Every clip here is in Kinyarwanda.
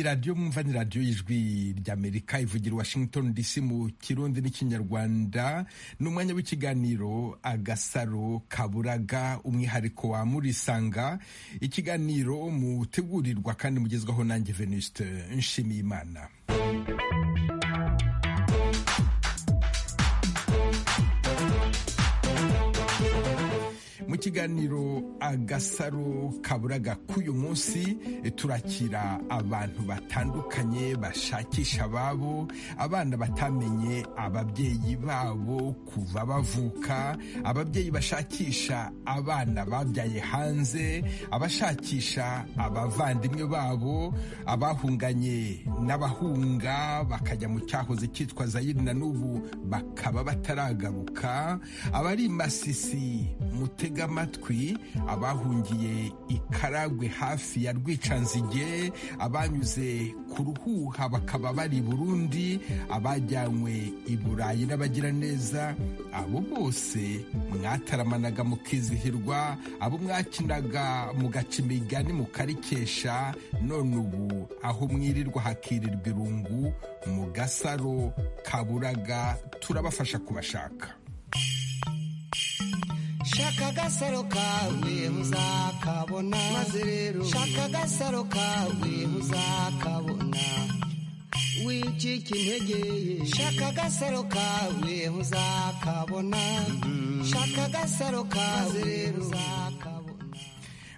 radiyo mwumva ni radiyo y'ijwi ry'amerika ivugira washington dc mu kirundi n'ikinyarwanda ni umwanya w'ikiganiro agasaro kaburaga umwihariko wa murisanga ikiganiro mutegurirwa kandi mugezwaho nanjye venuste nshimiyimana mu kiganiro agasaro kaburaga k'uyu munsi turakira abantu batandukanye bashakisha ababo abana batamenye ababyeyi babo kuva bavuka ababyeyi bashakisha abana babyaye hanze abashakisha abavandimwe babo abahunganye n'abahunga bakajya mu cyahoze cyitwa zayiri na n'ubu bakaba bataragaruka abari i masisi mutega amatwi abahungiye ikaragwe hafi ya rwicanzige abanyuze ku ruhuha bakaba bari burundi abajyanywe i burayi n'abagiraneza abo bose mwataramanaga mukizihirwa abo mwakinaga mugaca imigani mukarikesha none ubu aho mwirirwa hakirirwa irungu mu gasaro kaburaga turabafasha kubashaka shaka agasaro kawe muzakabona maze rero shaka agasaro kawe muzakabona wicika integeye shaka agasaro kawe muzakabona shaka agasaro kawe rero muzakabona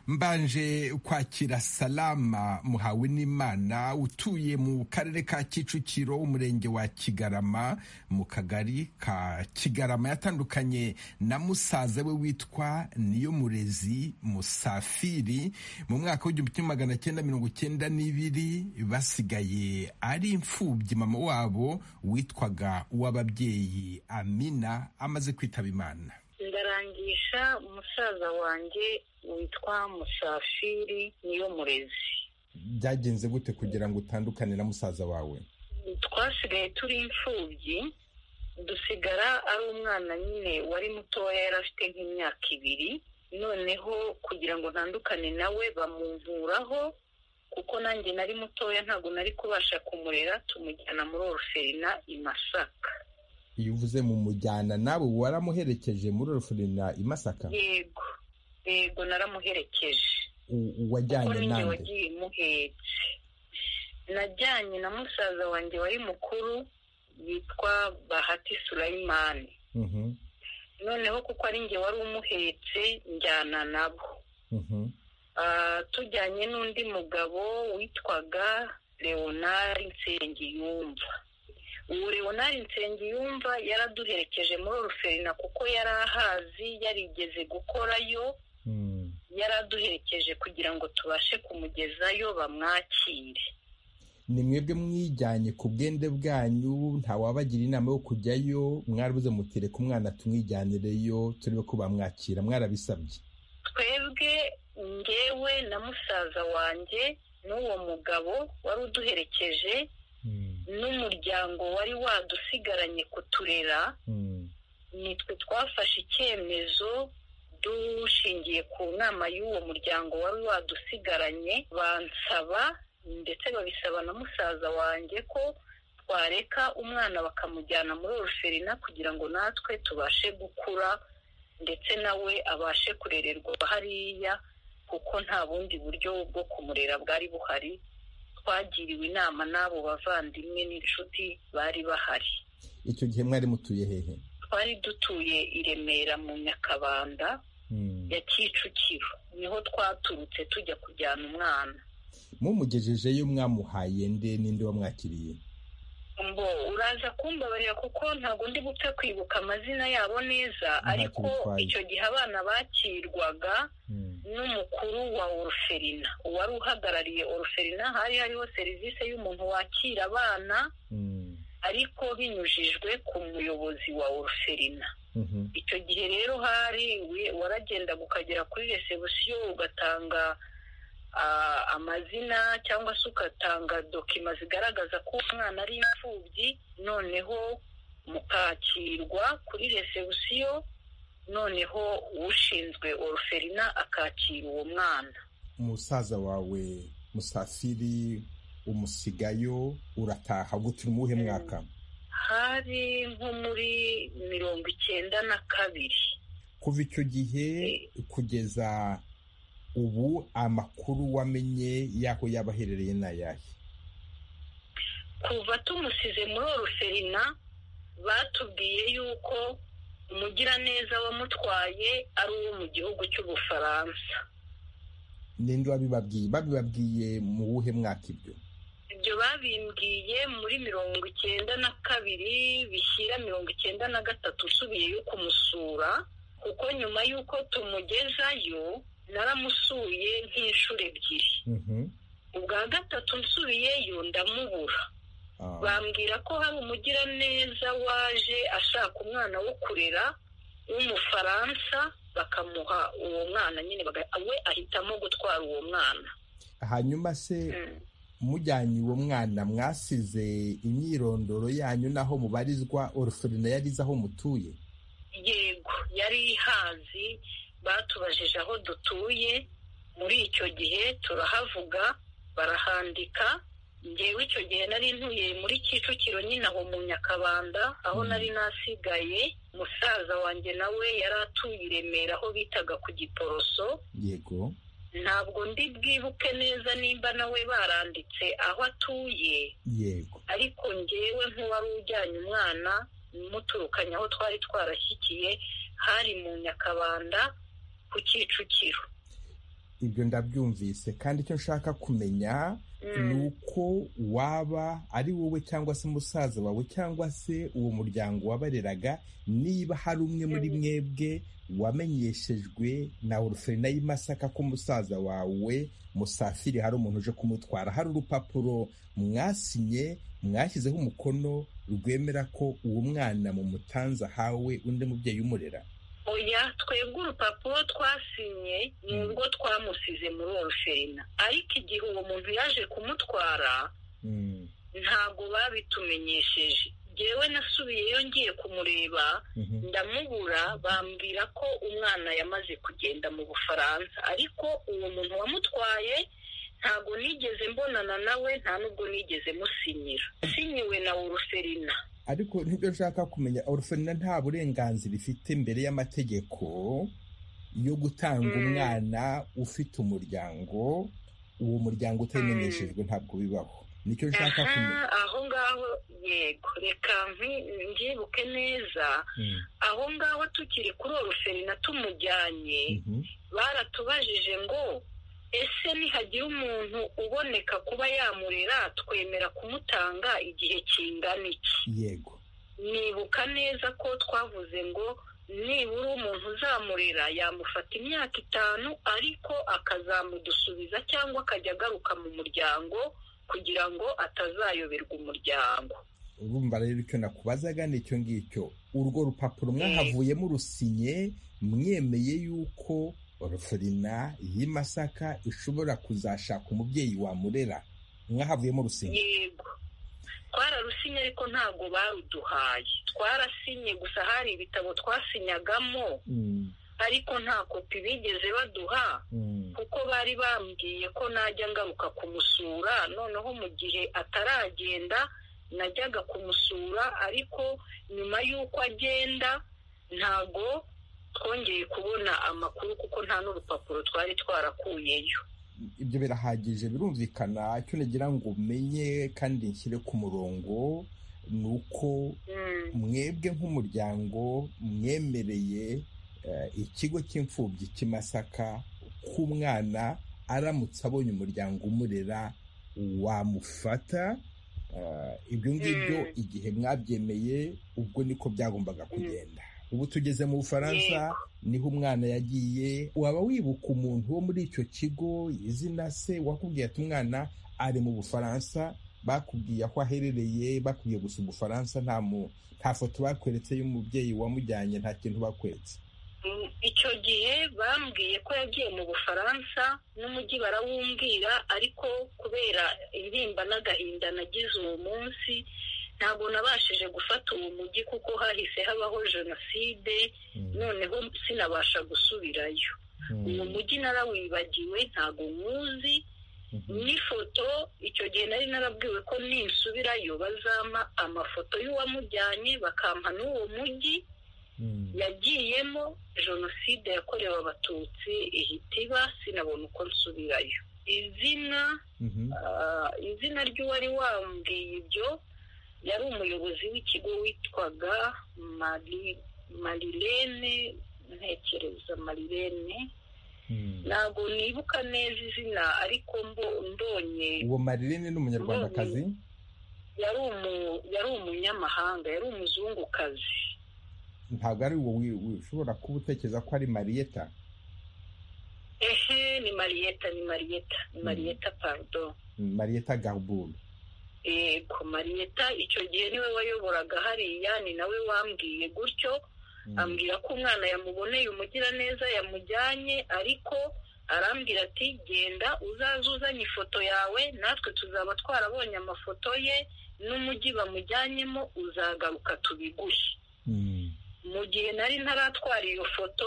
mbanje kwakira salama muhawe n'imana utuye mu karere ka kicukiro umurenge wa kigarama mu kagari ka kigarama yatandukanye na musaza we witwa niyo murezi musafiri mu mwaka w'igihumbi kimwe magana cyenda mirongo cyenda n'ibiri basigaye ari imfubyi mama wabo witwaga uw'ababyeyi amina amaze kwitaba imana ndarangisha umusaza wanjye witwa musafiri niyo murezi byagenze gute kugira ngo utandukane na musaza wawe twasigaye turi imfubyi dusigara ari umwana nyine wari mutoya yari afite nk'imyaka ibiri noneho kugira ngo ntandukane nawe bamuvuraho kuko nanjye nari mutoya ntabwo nari kubasha kumurera tumujyana muri oruferina i masaka iyo uvuze mu mujyana nawe waramuherekeje muri oruferina i masaka yego yego naramuherekeje wajyanye nande wagiye muhetse najyanye na musaza wanjye wari mukuru yitwa bahati surayimani noneho kuko ari njye wari umuhetse njyana nabo tujyanye n'undi mugabo witwaga leonard nsengiyumva ubu leonard nsengiyumva yaraduherekeje muri oruferina kuko yari ahazi yarigeze gukorayo yaraduherekeje kugira ngo tubashe kumugezayo bamwakire ni mwebwe mwijyanye ku bwende bwanyu ntawabagira inama yo kujyayo mwarabuze mutereka umwana tumwijyanireyo turebe ko bamwakira mwarabisabye twebwe ngewe na musaza wanjye n'uwo mugabo wari uduherekeje n'umuryango wari wadusigaranye kuturera nitwe twafashe icyemezo dushingiye ku nama y'uwo muryango wari wadusigaranye bansaba ndetse babisaba na musaza wanjye ko twareka umwana bakamujyana muri oruferina kugira ngo natwe tubashe gukura ndetse nawe abashe kurererwa hariya kuko nta bundi buryo bwo kumurera bwari buhari twagiriwe inama n'abo bavandimwe n'inshuti bari bahari icyo gihe mwari mutuye hehe twari dutuye i remera mu nyakabanda ya kicukiro niho twaturutse tujya kujyana umwana mumugejejeyo mwamuhaye nde ninde wamwakiriye mbo uraza kumbabarira kuko ntabwo ndi gupfa kwibuka amazina yabo neza ariko icyo gihe abana bakirwaga n'umukuru wa oruferina uwari uhagarariye oruferina hari hariho serivisi y'umuntu wakira abana ariko binyujijwe ku muyobozi wa oruferina icyo gihe rero hari waragendaga ukagera kuri resebusiyo ugatanga amazina cyangwa se ugatanga dokima zigaragaza ko umwana ari imfubyi noneho mukakirwa kuri resebusiyo noneho ushinzwe oruferina akakira uwo mwana umusaza wawe musafiri umusigayo urataha gute uri mu wuhe mwaka hari nko muri mirongo icyenda na kabiri kuva icyo gihe kugeza ubu amakuru wamenye y'aho yaba aherereye ni ayahe kuva tumusize muri oroferina batubwiye yuko umugiraneza wamutwaye ari uwo mu gihugu cy'ubufaransa ninde wabibabwiye babibabwiye mu wuhe mwaka ibyo ibyo babimbwiye muri mirongo icyenda na kabiri bishyira mirongo icyenda na gatatu usubiyeyo kumusura kuko nyuma y'uko tumugezayo naramusuye nk'inshuro ebyiri ubwa gatatu nsubiyeyo ndamubura bambwira ko hari umugiraneza waje ashaka umwana wo kurera w'umufaransa bakamuha uwo mwana nyine we ahitamo gutwara uwo mwana hanyuma se mujyanye uwo mwana mwasize imyirondoro yanyu n'aho mubarizwa oruferina yari izi aho mutuye yego yari ihazi batubajije aho dutuye muri icyo gihe turahavuga barahandika ngewe icyo gihe nari ntuye muri kicukiro nyine aho mu nyakabanda aho nari nasigaye musaza wanjye nawe yari atuye i remera aho bitaga ku giporoso yego ntabwo ndi bwibuke neza nimba nawe baranditse aho atuye yego ariko ngewe nk'uwari ujyanye umwana muturukanye aho twari twarashyikiye hari mu nyakabanda ku kicukiro ibyo ndabyumvise kandi icyo nshaka kumenya ni uko waba ari wowe cyangwa se musaza wawe cyangwa se uwo muryango wabareraga niba hari umwe muri mwebwe wamenyeshejwe na oruferina y'imasaka ko musaza wawe musafiri hari umuntu uje kumutwara hari urupapuro mwasinye mwashyizeho umukono rwemera ko uwo mwana mu mutanza ahawe undi mubyeyi umurera oya twebwe urupapuro twasinye ni urwo twamusize muri oruferina ariko igihe uwo muntu yaje kumutwara ntabwo babitumenyesheje yewe nasubiyeyo ngiye kumureba ndamubura bambwira ko umwana yamaze kugenda mu bufaransa ariko uwo muntu wamutwaye ntabwo nigeze mbonana nawe nta n'ubwo nigeze musinyira sinyiwe na oruferina ariko nibyo nshaka kumenya oruferina nta burenganzira ifite mbere y'amategeko yo gutanga umwana ufite umuryango uwo muryango utamenyeshejwe ntabwo bibaho nicyo nshaka kumenya aho ngaho yego reka mbyibuke neza aho ngaho tukiri kuri oruferina tumujyanye baratubajije ngo ese nihagira umuntu uboneka kuba yamurera twemera kumutanga igihe kingana iki yego nibuka neza ko twavuze ngo nibura umuntu uzamurera yamufata imyaka itanu ariko akazamudusubiza cyangwa akajya agaruka mu muryango kugira ngo atazayoberwa umuryango urumva rero icyo nakubazaga ni icyo ngicyo urwo rupapuro mwahavuyemo rusinye mwemeye y'uko oruferina y'imasaka ishobora kuzashaka umubyeyi wamurera mwavuyemo rusinye yego twararusinye ariko ntabwo baruduhaye twarasinye gusa hari ibitabo twasinyagamo ariko nta kopi bigeze baduha kuko bari bambwiye ko najya ngaruka kumusura noneho mu gihe ataragenda najyaga kumusura ariko nyuma y'uko agenda ntabwo twongeye kubona amakuru kuko nta n'urupapuro twari twarakuyeyo ibyo birahagije birumvikana icyo nagira ngo umenye kandi nshyire ku murongo ni uko mwebwe nk'umuryango mwemereye ikigo cy'imfubyi cy'imasaka k'umwana aramutse abonye umuryango umurera wamufata ibyo ngibyo igihe mwabyemeye ubwo niko byagombaga kugenda ubu tugeze mu bufaransa niho umwana yagiye waba wibuka umuntu wo muri icyo kigo izina se wakubwiye ati umwana ari mu bufaransa bakubwiye aho aherereye bakubwiye gusa ubufaransa nta foto bakweretse y'umubyeyi wamujyanye nta kintu bakweretse icyo gihe bambwiye ko yagiye mu bufaransa n'umujyi barawumbwira ariko kubera intimba n'agahinda nagize uwo munsi ntabwo nabashije gufata uwo mujyi kuko hahise habaho jenoside noneho sinabasha gusubirayo uwo mujyi narawibagiwe ntabwo nywuzi n'ifoto icyo gihe nari narabwiwe ko ninsubirayo bazampa amafoto y'uwamujyanye bakampa n'uwo mujyi yagiyemo jenoside yakorewe abatutsi ihita iba sinabona uko nsubirayo izina izina ry'uwari wambwiye ibyo yari umuyobozi w'ikigo witwaga marilene ntekereza marilene ntabwo nibuka neza izina ariko mbonye uwo marilene ni umunyarwandakazi yari umunyamahanga yari umuzungukazi ntabwo ari wowe ushobora kuba utekereza ko ari mariyeta ehe ni mariyeta ni mariyeta ni mariyeta parudo mariyeta garuburu yego mariyeta icyo gihe niwe wayoboraga hariya ni nawe wambwiye gutyo ambwira ko umwana yamuboneye umugiraneza yamujyanye ariko arambwira ati genda uzaze uzanye ifoto yawe natwe tuzaba twarabonye amafoto ye n'umujyi bamujyanyemo uzagaruka tubiguhe mu gihe nari ntaratwara iyo foto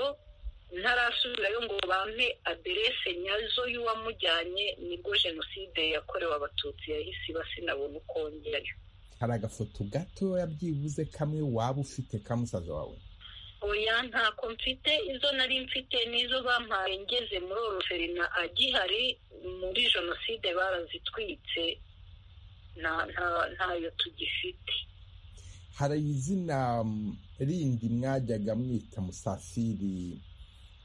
ntarasubirayo ngo bampe aderese nyazo y'uwamujyanye nibwo jenoside yakorewe abatutsi yahise iba sinabona uko wongerayo hari agafoto gatoya byibuze kamwe waba ufite ka musaza wawe oya ntako mfite izo nari mfite n'izo bampaye ngeze muri oroferina agihari muri jenoside barazitwitse ntayo tugifite hari izina rindi mwajyaga mwita musafiri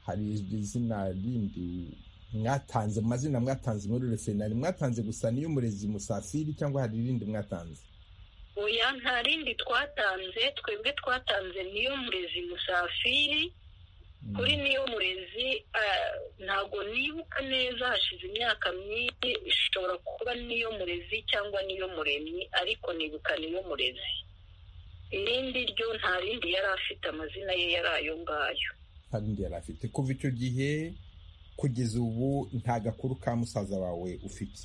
hari izina rindi mwatanze amazina mwatanze muri refinari mwatanze gusa n'iy'umurezi musafiri cyangwa hari irindi mwatanze oya nta rindi twatanze twebwe twatanze niyo murezi musafiri kuri niyo murezi ntabwo nibuka neza hashize imyaka myinshi ishobora kuba niyo murezi cyangwa niyo muremyi ariko nibuka niyo murezi irindi ryo nta rindi yari afite amazina ye yari ayo ngayo nta rindi yari afite kuva icyo gihe kugeza ubu nta gakuru ka musaza wawe ufite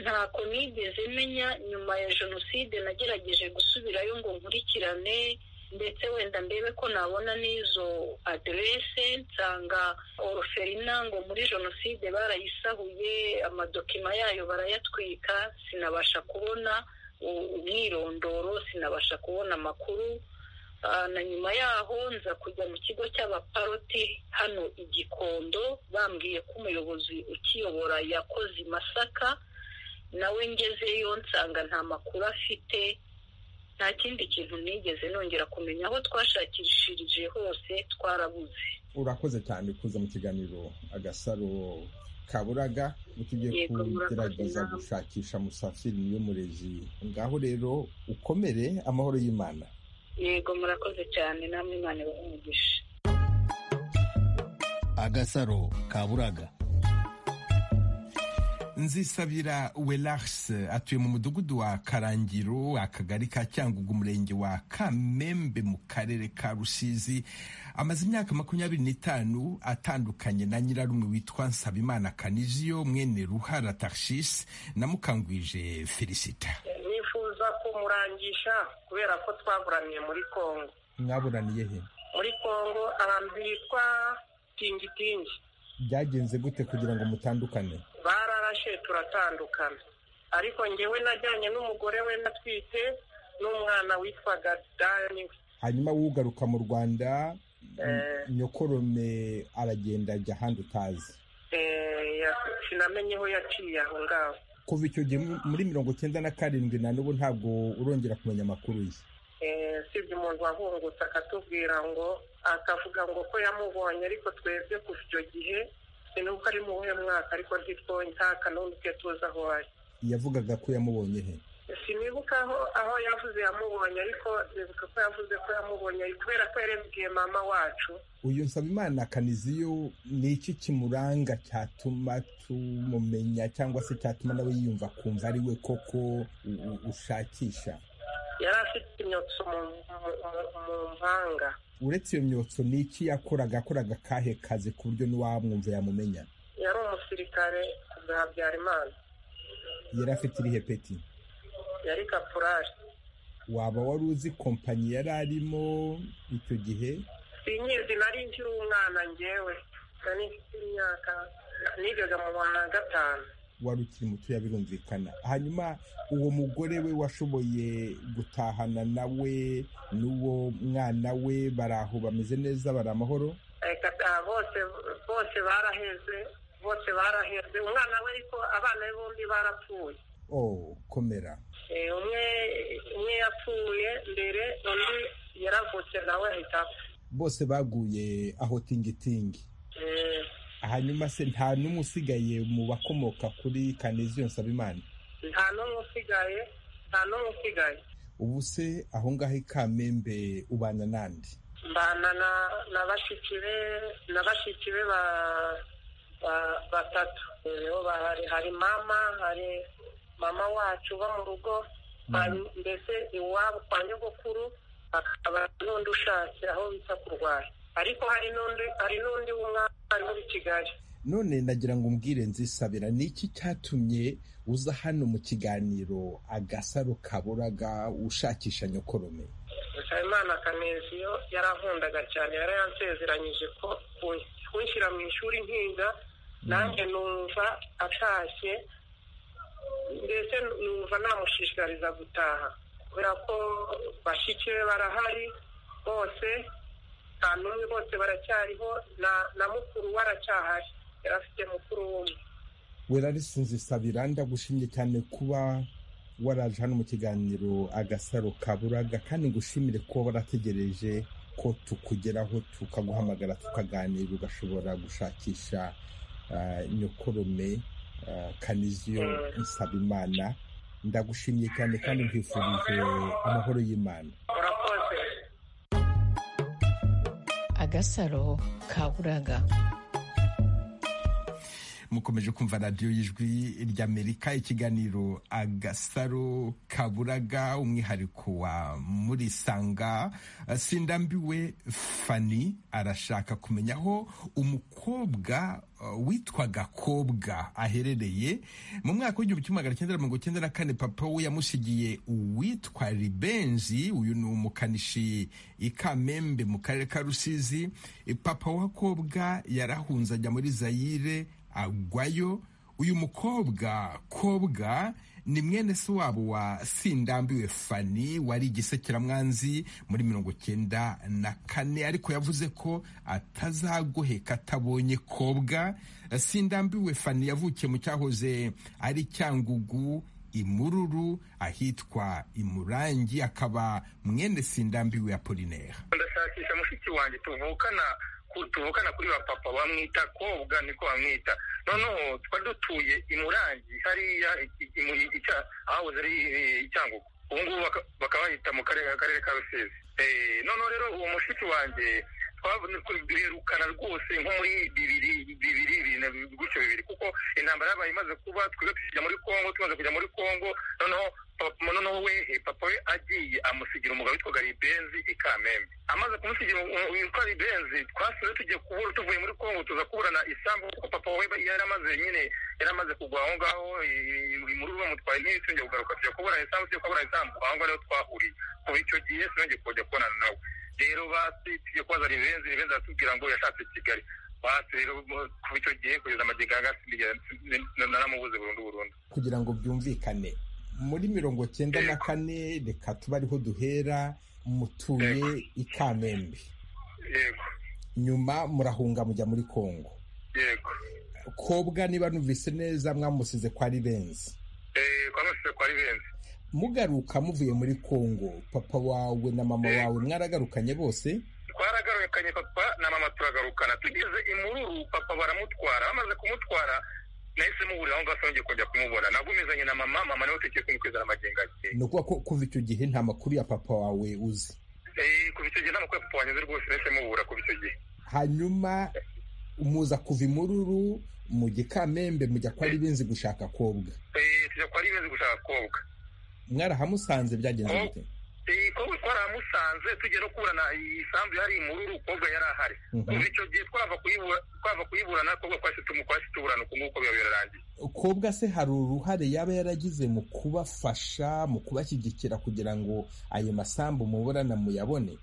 ntako nigeze menya nyuma ya jenoside nagerageje gusubirayo ngo nkurikirane ndetse wenda ndebe ko nabona n'izo aderese nsanga oroferina ngo muri jenoside barayisahuye amadokima yayo barayatwika sinabasha kubona umwirondoro sinabasha kubona amakuru na nyuma yaho nza kujya mu kigo cy'abaparoti hano i gikondo bambwiye ko umuyobozi ukiyobora yakoze masaka nawe ngezeyo nsanga nta makuru afite nta kindi kintu nigeze nongera kumenya aho twashakishirije hose twarabuze urakoze cyane kuza mu kiganiro agasaro kaburaga tugiye kugerageza gushakisha musafiri niyo murezi ngaho rero ukomere amahoro y'imana yego murakoze cyane namwe imana ibahe agasaro kaburaga nzisabira welax atuye mu mudugudu wa karangiro akagari ka cyangugu umurenge wa kamembe mu karere ka rusizi amaze imyaka makumyabiri n'itanu atandukanye na nyirarume witwa nsabimana kaniziyo mwene ruhara tarshis na mukangwije felicita nifuza kumurangisha kubera ko twaburaniye muri kongo mwaburaniye he muri kongo ahantu hitwa tingitingi byagenze gute kugira ngo mutandukane bararashe turatandukana ariko ngewe najyanye n'umugore we natwite n'umwana witwaga dani hanyuma wugaruka mu rwanda nyokorome aragenda ajya ahandi utazi sinamenye aho yaciye aho ngaho kuva icyo gihe muri mirongo icyenda na karindwi na n'ubu ntabwo urongera kumenya amakuru ye usibye umuntu wahungutse akatubwira ngo akavuga ngo ko yamubonye ariko twebwe kuva icyo gihe sinuko ari mu buhe mwaka ariko ntitwonye nta kanunike tuzi aho ari yavugaga ko yamubonye he sinibuka aho aho yavuze yamubonye ariko nibuka ko yavuze ko yamubonye kubera ko yarebwiye mama wacu uyu nsabimana kaniziyo ni iki kimuranga cyatuma tumumenya cyangwa se cyatuma nawe yiyumva akumva ari we koko ushakisha yari afite imyotso mu mpanga uretse iyo myotso ni iki yakoraga akoraga akahe kazi ku buryo n'uwamwumva yamumenya yari umusirikare bwa habyarimana yari afite irihe peti yari kapurari waba wari uzi kompanyi yari arimo icyo gihe sinyizi nari nkiri umwana ngewe nari mfite imyaka nigaga mu wa gatanu wari ukiri mutoya birumvikana hanyuma uwo mugore we washoboye gutahana nawe n'uwo mwana we bari aho bameze neza bari amahoro reka ta- bose bose baraheze bose baraheze umwana we ariko abana be bombi barapfuye oh komera Eh, umwe umwe yapfuye mbere undi yaravutse nawe ahita apfa bose baguye aho tingitingi Eh, hanyuma se nta n'umwe usigaye mu bakomoka kuri kanezio nsabimana nta n'umwe usigaye nta n'umwe usigaye ubu se aho ngaho i kamembe ubana n'andi mbana na na bashiki be na bashiki be ba ba- batatu rero bahari hari mama hari mama wacu uba mu rugo hari mbese iwabo kwa nyogokuru hakaba n'undi ushatse aho bita kurwara ariko hari n'undi hari n'undi w'umwana ari muri kigali none nagira ngo umbwire nzisabira ni iki cyatumye uza hano mu kiganiro agasaro kaburaga ushakisha nyokorome Nsabimana Kaneziyo yarankundaga cyane yarayansezeranyije ko kun- kunshyira mu ishuri nkiga nanjye numva atashye mbese numva namushishikariza gutaha kubera ko bashiki be barahari bose nta n'umwe bose baracyariho na na mukuru we aracyahari yari afite mukuru w'umwe werarisi nzisabira ndagushimye cyane kuba waraje hano mu kiganiro agasaro kaburaga kandi ngushimire kuba warategereje ko tukugeraho tukaguhamagara tukaganira ugashobora gushakisha ah, nyokorome ah, kaniziyo nsabimana ndagushimye cyane kandi nkwifurije amahoro y'imana urakoze agasaro kaburaga mukomeje kumva radiyo y'ijwi ry'amerika ikiganiro agasaro kaburaga umwihariko wa murisanga sindambiwe fani arashaka kumenya aho umukobwa uh, witwaga kobwa aherereye mu mwaka w'igihumbi kimwe magana cyenda mirongo cyenda na kane papa we yamusigiye uwitwa ribenzi uyu ni umukanishi i kamembe mu karere ka rusizi papa wa kobwa yarahunze ajya muri zayire agwayo uyu mukobwa kobwa ni mwene se wabo wa sindambiwe fani wari igisekeramwanzi muri mirongo cyenda na kane ariko yavuze ko atazagoheka atabonye kobwa sindambiwe fani yavukiye mu cyahoze ari cyangugu imururu ahitwa imurangi akaba mwene sindambiwe apolinera ndashakisha mushiki wanjye tuvukana ku- tuvukana kuri ba papa bamwita kobwa niko bamwita noneho twari dutuye imurangi hariya i- i- mu- ica- ahahoze ari eh, icyangugu ubu ngubu baka- bakaba bahita mu karere akarere ka rusizi Eh, noneho rero uwo mushiki wanjye birerukana rwose nko muri bibiri bibiri bibiri na bibiri gutyo bibiri kuko intambara yabaye imaze kuba twebwe tukijya muri kongo tumaze kujya muri kongo noneho papa noneho we eh, papa we agiye amusigira umugabo witwaga ribenzi i kamembe amaze kumusigira umu- witwa ribenzi twasubiye tugiye kubura tuvuye muri kongo tuza kuburana isambu kuko papa we yari amaze nyine yari amaze kugwa aho ngaho imururu bamutwaye ntiyari tujya kugaruka tujya kuburana isambu tujya kuburana isambu aho ngaho niho twahuriye kuva icyo gihe sinongeye kujya kubonana nawe rero basi tujye kubaza ribenzi ribenzi aratubwira ngo yashatse kigali basi rero mu- kuva icyo gihe kugeza amagega naramubuze burundu burundu kugira ngo byumvikane muri mirongo cyenda na kane reka tube ariho duhera mutuye i kamembe yego nyuma murahunga mujya muri kongo yego kobwa niba numvise neza mwamusize kwa ribenzi Eh, kwa mashusho kwa ribenzi mugaruka muvuye muri kongo papa wawe na mama wawe mwaragarukanye bose twaragarukanye papa na mama turagarukana tugeze imururu papa baramutwara bamaze kumutwara nahise muburira aho ngaho sinongeye kongera kumubona nagumizanye na mama mama niwe utekeye kumukwiza amagenga ye ni ukuvuga ko kuva icyo gihe nta makuru ya papa wawe uzi Eh, kuva icyo gihe nta makuru ya papa wanyuze rwose nahise mubura kuva icyo gihe hanyuma muza kuva imururu mujya i kamembe mujya kwa ribenzi gushaka kobwa Eh, tujya kwa ribenzi gushaka kobwa mwarahamusanze byagenze bite Eh, kobwa twaramusanze tujya no kuburana isambu yari imururu kobwa yari ahari Mhm. kuva icyo gihe twava kuyibura twava kuyiburana kobwa twahise tumu- twahise tuburana uku nguku biba birarangiye kobwa se hari uruhare yaba yaragize mu kubafasha mu kubashyigikira kugira ngo ayo masambu muburana muyabone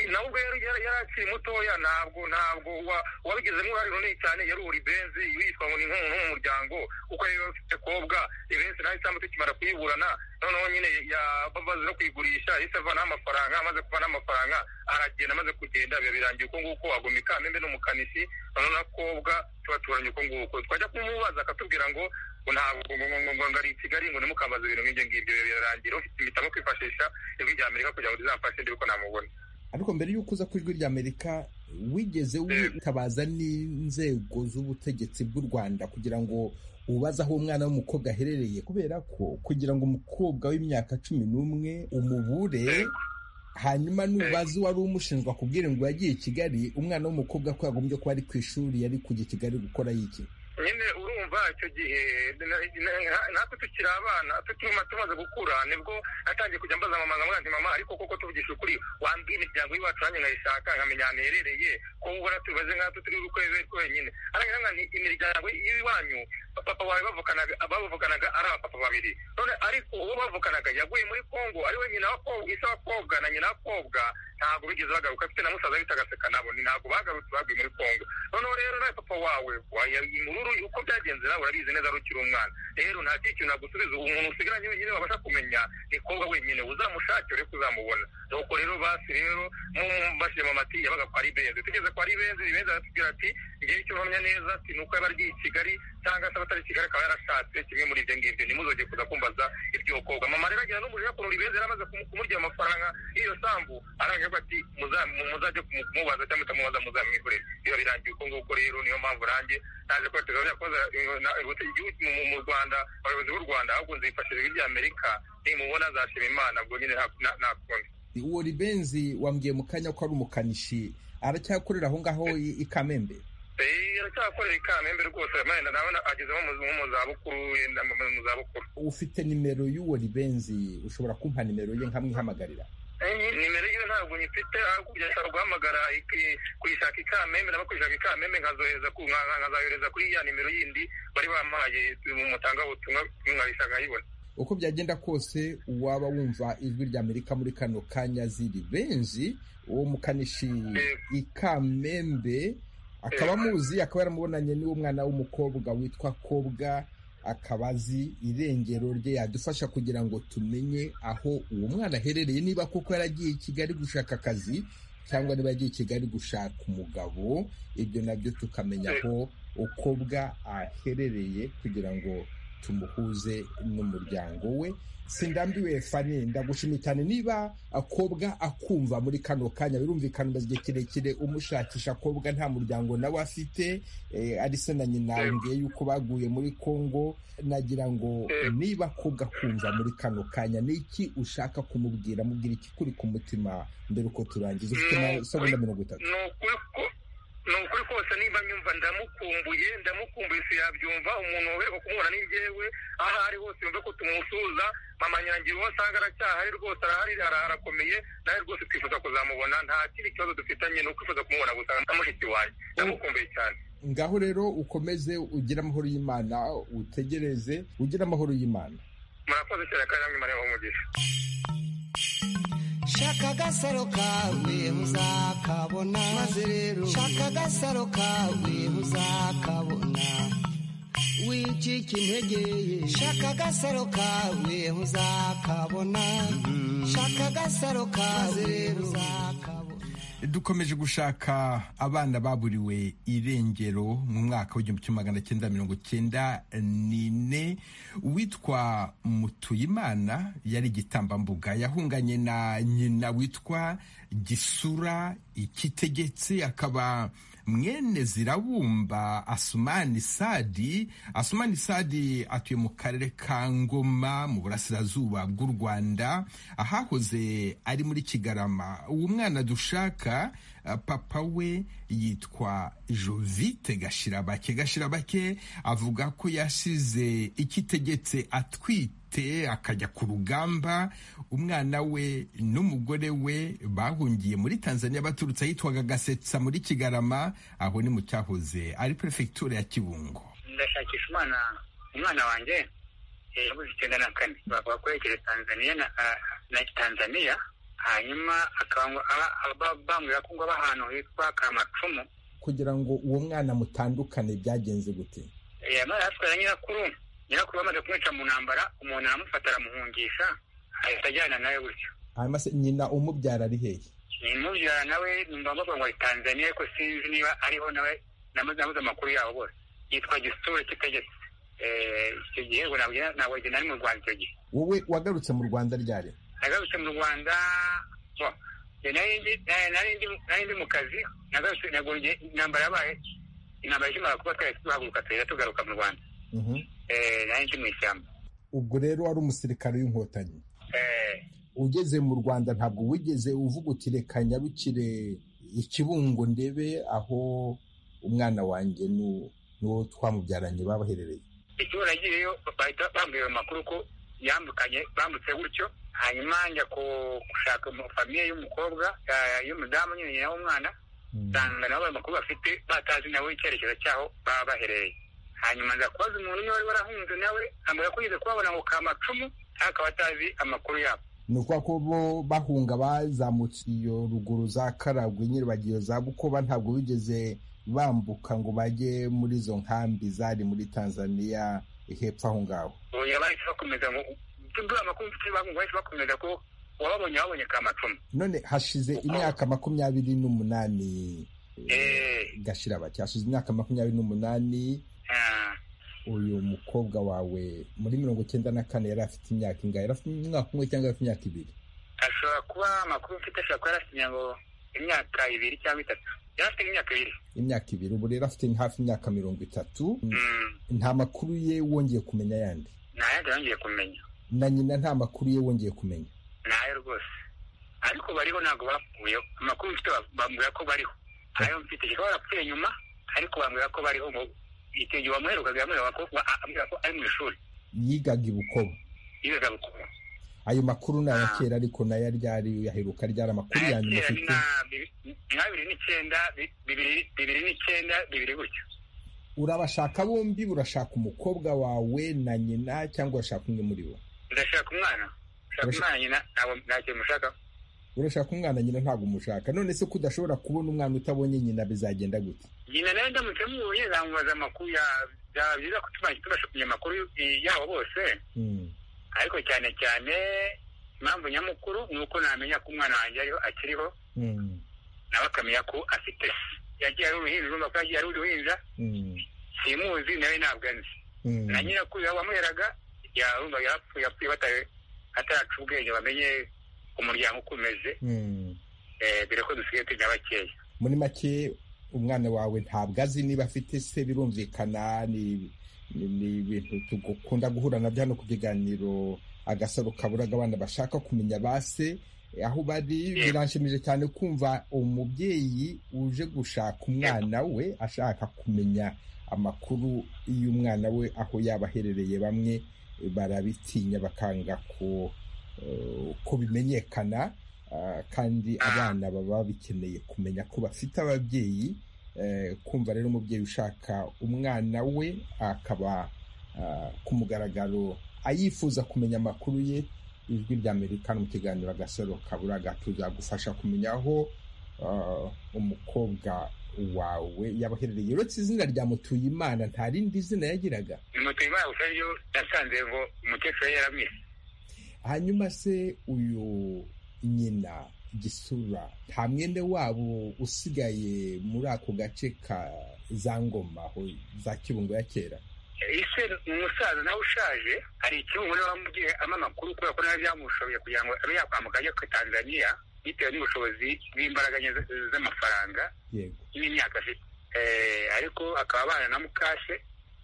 nawe ubwo yari yari akiri mutoya ntabwo ntabwo wabigizemo uruhare runini cyane yari uri benzi yitwa ngo ni nk'umuryango kuko yari afite kobwa ibenzi nawe cyangwa tukimara kuyiburana noneho nyine babaze no kuyigurisha yahise avanaho amafaranga amaze kuvanaho amafaranga aragenda amaze kugenda biba birangiye uko nguko agoma ikamembe n'umukanishi noneho na kobwa tubaturanye uko nguko twajya kumubaza akatubwira ngo ngo ntabwo ngo ngo ari i kigali ngo nimukambaze ibintu nk'ibyo ngibyo birarangira ufite imitamo kwifashisha ijwi rya amerika kugira ngo rizamfashe ndebe ko namubona ariko mbere y'uko uza ku ijwi rya amerika wigeze witabaza n'inzego z'ubutegetsi bw'u rwanda kugira ngo ubaze aho umwana w'umukobwa aherereye kubera ko kugira ngo umukobwa w'imyaka cumi n'umwe umubure hanyuma nubaze uwari umushinjwa kubwira ngo yagiye i kigali umwana w'umukobwa ko yagombye kuba ari ku ishuri yari kujya i kigali gukora yiki nyine urumva icyo gihe natwe tukiri abana tutuma tumaze gukura nibwo natangiye kujya mbaza mama nkamwira nti mama ariko koko tuvugisha ukuri wambwiye imiryango y'iwacu nanjye nkayishaka nkamenya ahantu iherereye ko ubona tumeze nkatwe turi gukorera twenyine ariko nanone imiryango y'iwanyu papa wawe bavukanaga ari abapapa babiri none ariko uwo bavukanaga yaguye muri congo ari we nyina wa kobwa isa wa kobwa na nyina wa kobwa ntabwo bigeze bagaruka afite na musaza bita agaseka nabo ntabwo bagarutse baguye muri congo noneho rero nawe papa wawe imururu uko byagenze nawe urabizi neza rukiri umwana rero nta kindi kintu nagusubiza umuntu usigaranye wenyine wabasha kumenya ni kobwa wenyine uzamushake ureke uzamubona nuko rero basi rero mubashije mu mati yabaga kwa ribenzi tugeze kwa ribenzi ribenzi aratubwira ati igihe cyo mpamya neza ati nuko yaba agiye i kigali cyangwa se abatari kigali akaba yarashatse kimwe muri ibyo ngibyo ntimuzoge kuza kumbaza iryo kobwa mama rero agira n'umujinya ukuntu ribenzi yari amaze kumurya amafaranga y'iyo sambu aranga aravuga ati muzajye kumubaza cyangwa mutamubaza muzamwikorere biba birangiye uko nguko rero niyo mpamvu nanjye naje ko tuzajya koza igihugu mu rwanda abayobozi b'u rwanda ahubwo nzifashishije ijwi ry'amerika nimubona azashima imana ubwo nyine ntakundi uwo ribenzi wambwiye mu kanya ko ari umukanishi aracyakorera aho ngaho i kamembe aracyakorera i kamembe rwose nawe agezemo mu zabukuru yenda mu zabukuru ufite nimero y'uwo ribenzi ushobora kumpa nimero ye nkamwihamagarira nimero yiwe ntabwo nyifite hakurya ashobora guhamagara kuyishaka ikamembe nabo kuyishaka ikamembe nkazohereza kuri ya nimero yindi bari bampaye mutanga ubutumwa nkayishaka nkayibona uko byagenda kose waba wumva ijwi rya amerika muri kano kanya ziri benzi uwo mukanishi ikamembe akaba amuzi akaba yaramubonanye n'uwo mwana w'umukobwa witwa kobwa akaba azi irengero rye yadufasha kugira ngo tumenye aho uwo mwana aherereye niba koko yaragiye i kigali gushaka akazi cyangwa niba yagiye i kigali gushaka umugabo ibyo nabyo tukamenya aho ukobwa aherereye kugira ngo tumuhuze n'umuryango we sindambiwe fani ndagushimiye cyane niba akobwa akumva muri kano kanya birumvikana umaze igihe kirekire umushakisha akobwa nta muryango nawe afite ari se na nyina mbwiye yuko baguye muri congo nagira ngo niba akobwa akumva muri kano kanya ni iki ushaka kumubwira mubwira iki kuri ku mutima mbere uko turangiza ufite amasegonda mirongo itatu ni ukuri kose niba nyumva ndamukumbuye ndamukumbuye si yabyumva umuntu weho kumubona ni njyewe aho ari hose yumve ko tumusuhuza mama nyangira uwo asanga aracyahari rwose arahari arakomeye nawe rwose twifuza kuzamubona nta kindi kibazo dufitanye ni ukwifuza kumubona gusa na mushiki wanjye ndamukumbuye cyane ngaho rero ukomeze ugire amahoro y'imana utegereze ugire amahoro y'imana murakoze cyane kandi namwe mureba umugisha shaka agasaro kawe muzakabona maze rero shaka agasaro kawe muzakabona wicika integeye shaka agasaro kawe muzakabona shaka agasaro kawe rero uzakabona dukomeje gushaka abana baburiwe irengero mu mwaka w'igihumbi kimwe magana cyenda mirongo cyenda n'ine witwa mutuyimana yari igitambambuga yahunganye na nyina witwa gisura ikitegetse akaba mwene zirabumba asumani sadi asumani sadi atuye mu karere ka ngoma mu burasirazuba bw'u rwanda ahahoze ari muri kigarama uwo mwana dushaka papa we yitwa jovite gashirabake gashirabake avuga ko yashize ikitegetse atwite akajya ku rugamba umwana we n'umugore we bahungiye muri tanzania baturutse ahitwaga gasetsa muri kigarama aho ni mu cyahoze ari perefegitura ya kibungo ndashakisha umwana umwana wanjye yabuze icyenda na kane bavuga ko yegereje tanzania na tanzania hanyuma akaba bambwira ko ngo aba ahantu hitwa kamacumu kugira ngo uwo mwana mutandukane byagenze gute yamaze atwara nyirakuru nyirakuru bamaze kumwica mu ntambara umuntu aramufata aramuhungisha ahita ajyana nawe gutyo hanyuma se nyina umubyara ari hehe nimubyara nawe numva bavuga ngo ari tanzania ariko sinzi niba ariho nawe namaze nabuze amakuru yabo bose yitwa gisure kitegetse Eh, icyo gihe ubwo ntabwo ntabwo igihe nari mu rwanda icyo gihe wowe wagarutse mu rwanda ryari nagarutse mu rwanda bo, njye nari ndi- nari- nari ndi- nari ndi mu kazi nagarutse nagongeye intambara yabaye intambara ikimara kuba twari tuhaguruka tuhita tugaruka mu rwanda Mhm. Eh, nari ndi mu ishyamba ubwo rero wari umusirikare w'inkotanyi Eh, ugeze mu rwanda ntabwo wigeze uvuga uti reka nyarukire ikibungo ndebe aho umwana wanjye nu- n'uwo twamubyaranye babaherereye ikigo nagiyeyo bahita bambwira amakuru ko yambukanye bambutse gutyo hanyuma njya ku- gushaka mu famiye y'umukobwa eh, y'umudamu nyine nyina w'umwana usanga nabo ayo makuru bafite batazi nawe icyerekezo cyaho baba baherereye hanyuma nza kubaza umuntu niba wari warahunze nawe ambwira ko yigeze kubabona ngo kamacumu ariko akaba atazi amakuru yabo ni ukuvuga ko bo bahunga bazamutse iyo ruguru za karagwe nyirabagiyo za bukoba ntabwo bigeze bambuka ngo bajye muri izo nkambi zari muri tanzania hepfo aho ngaho oya bahise bakomeza ngo duhe amakuru mfite bavuga ngo bahise bakomeza ko uwababonye wabonye kamacumu none hashize imyaka makumyabiri n'umunani Eh, gashira bake hashize imyaka makumyabiri n'umunani ah, uyu mukobwa wawe muri mirongo icyenda na kane yari afite imyaka ingahe yari afite umwaka umwe cyangwa yari afite imyaka ibiri ashobora kuba amakuru mfite ashobora kuba yarasinye ngo imyaka ibiri cyangwa itatu yarafite imyaka ibiri imyaka ibiri ubu rero afite hafi imyaka mirongo itatu Mm, nta makuru ye wongeye kumenya yandi nta yandi yongeye kumenya na nyina nta makuru ye wongeye kumenya ntayo rwose ariko bariho ntabwo bapfuyeho amakuru mfite ba- bambwira ko bariho ayo mfite kuba barapfuye nyuma ariko bambwira ko bariho ngo icyo gihe wamuherukaga yamwira ko wa- ambwira ko ari mu ishuri yigaga i bukoba yigaga gukora ayo makuru ni aya kera ariko nayo ryari uyaheruka ryari amakuru ya nyuma kera ni afite nka bibi- nka bibiri n'icyenda bi- bibiri bibiri n'icyenda bibiri gutyo urabashaka bombi urashaka umukobwa wawe na nyina cyangwa urashaka umwe muri bo ndashaka umwana ndashaka Urashaka- umwana nyina ntabwo nta kintu mushaka urashaka umwana nyina ntabwo umushaka none se ko udashobora kubona umwana utabonye nyina bizagenda gute nyina nawe ndamutse muhuye zamubaza amakuru ya- byaba byiza ko tubanje tubasha kumenya amakuru y- yabo bose Mm. ariko cyane cyane impamvu nyamukuru ni uko namenya ko umwana wanjye ariho akiriho Mm. nawe akamenya ko afite se. yagiye ari uruhinja urumva ko yagiye ari uruhinja Mm. simuzi nawe ntabwo anzi Mm. na nyirakuru yawe wamuheraga yarumva yarapfuye yapfuye bata- ataraca ubwenge bamenye umuryango uko umeze Mm. Eh, dore ko dusigaye tujya bakeya muri make umwana wawe ntabwo azi niba afite se birumvikana ni ni ni ibintu tugukunda guhura nabyo hano ku biganiro agasaro kaburaga abana bashaka kumenya ba se eh, aho bari Yeah. biranshimije cyane kumva umubyeyi uje gushaka umwana we ashaka kumenya amakuru y'umwana we aho yaba aherereye bamwe eh, barabitinya bakanga ko eh, ko bimenyekana Ah, kandi abana baba bikeneye kumenya ko bafite ababyeyi eh, kumva rero umubyeyi ushaka umwana we akaba ah, ku mugaragaro ayifuza kumenya amakuru ye ijwi rya amerika mu kiganiro agasaro kaburaga tuzagufasha kumenya aho ah, umukobwa wawe yabaherereye uretse izina rya mutuyimana nta rindi zina yagiraga ni mutuye imana gusa ryo nasanze ngo umukecuru yari yaramwise hanyuma se uyu nyina gisura nta mwene wabo usigaye muri ako gace ka za ngoma aho za kibungo ya kera ese umusaza nawe ushaje hari ikibuno bamubwiye ama amakuru kubera ko nawe byamushoboye kugira ngo abe yakwambuka ajya ku tanzania bitewe n'ubushobozi bw'imbaraga nke z- z'amafaranga yego n'imyaka afite Eh, ariko akaba abana na mukase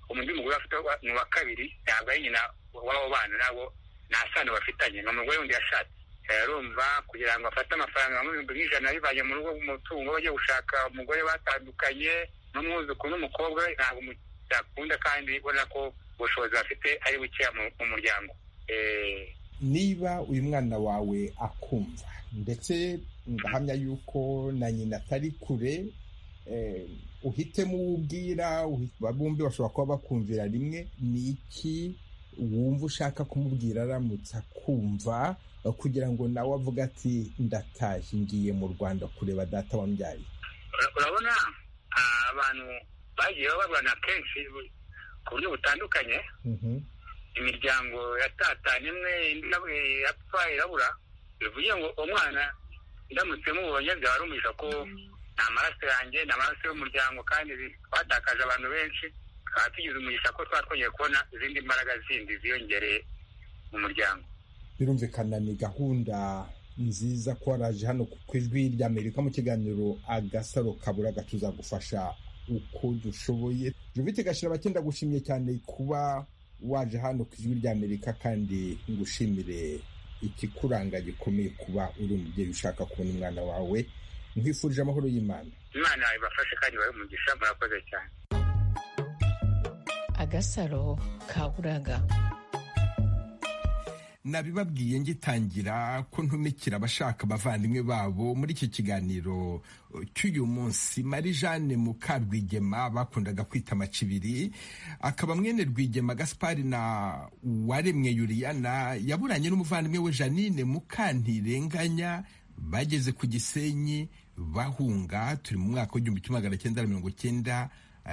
umundi mugore afite wa- ni uwa kabiri ntabwo ari nyina w'abo bana nabo nta sano bafitanye ni umugore wundi yashatse Eh, urumva kugira ngo afate amafaranga nka ibihumbi nk'ijana bivanye mu rugo umutungo bajya gushaka umugore batandukanye n'umwuzukuru n'umukobwa we ntabwo umu- byakunda kandi ubona ko ubushobozi bafite ari bukeya mu mu muryango Eh, niba uyu mwana wawe akumva ndetse ndahamya yuko na nyina atari kure eh, uhitemo uwo ubwira uhi- bombi bashobora kuba bakumvira rimwe ni iki wumva ushaka kumubwira aramutse akumva kugira ngo nawe avuge ati ndatashye ngiye mu rwanda kureba data wambyaye urabona abantu bagiye barwana kenshi ku buryo butandukanye imiryango yatatanye imwe indi yapfa irabura bivuye ngo uwo mwana ndamutse mubonye byaba rumuhisha ko nta maraso yanjye nta maraso y'umuryango kandi twatakaje abantu benshi tukaba tugize umugisha ko twaba twongeye kubona izindi mbaraga zindi ziyongereye mu muryango birumvikana ni gahunda nziza ko waraje hano ku ijwi ry'amerika mu kiganiro agasaro kabura gatuzagufasha uko dushoboye jovite gashira abakenda gushimye cyane kuba waje hano ku ijwi ry'amerika kandi ngushimire ikikuranga gikomeye kuba uri umubyeyi ushaka kubona umwana wawe nkwifurije amahoro y'imana imana ibafashe kandi babe umugisha murakoze cyane agasaro kaburaga nabibabwiye ngitangira ko ntumikira abashaka abavandimwe babo muri iki kiganiro cy'uyu munsi marie jeanne mukarwigema bakundaga kwita amacibiri akaba mwene rwigema gaspari na uwaremwe yuriyana yaburanye n'umuvandimwe we janine mukantirenganya bageze ku gisenyi bahunga turi mu mwaka w'igihumbi kimwe magana cyenda na mirongo cyenda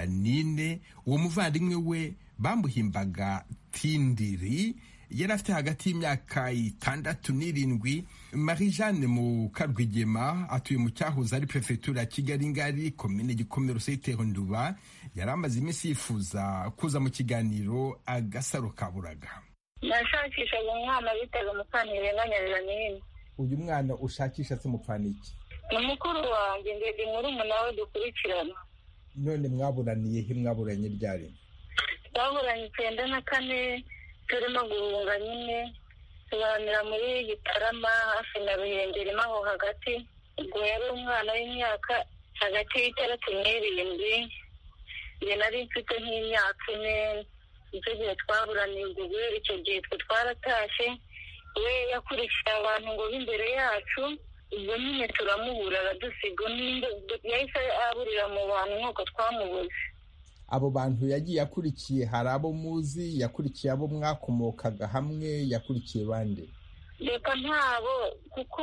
nine uwo muvandimwe we bamuhimbaga tindiri yari afite hagati y'imyaka itandatu n'irindwi marie jeanne mukarwigema atuye mu cyahoze ari perefegitura ya kigali ngari komine gikomero seyiteho nduba yari amaze iminsi yifuza kuza mu kiganiro agasaro kaburaga nashakishaga umwana bitaga mukanire n'anyajanine uyu mwana ushakisha se mupfana iki ni mukuru wanjye ndende murumuna we dukurikirana none mwaburaniye he mwaburanye ryari twaburanye icyenda na kane turimo guhunga nyine tubanira muri gitarama hafi na ruhengeremo aho hagati ubwo yari umwana w'imyaka hagati y'itandatu n'irindwi njye nari mfite nk'imyaka ine nicyo gihe twaburaniye ubwo guhera icyo gihe twe twaratashye we yakurikiye abantu ngo b'imbere yacu ubwo nyine turamubura aradusiga yahise aburira mu bantu nk'uko twamubuze abo bantu yagiye akurikiye hari abo muzi yakurikiye abo mwakomokaga hamwe yakurikiye bande reka ntabo kuko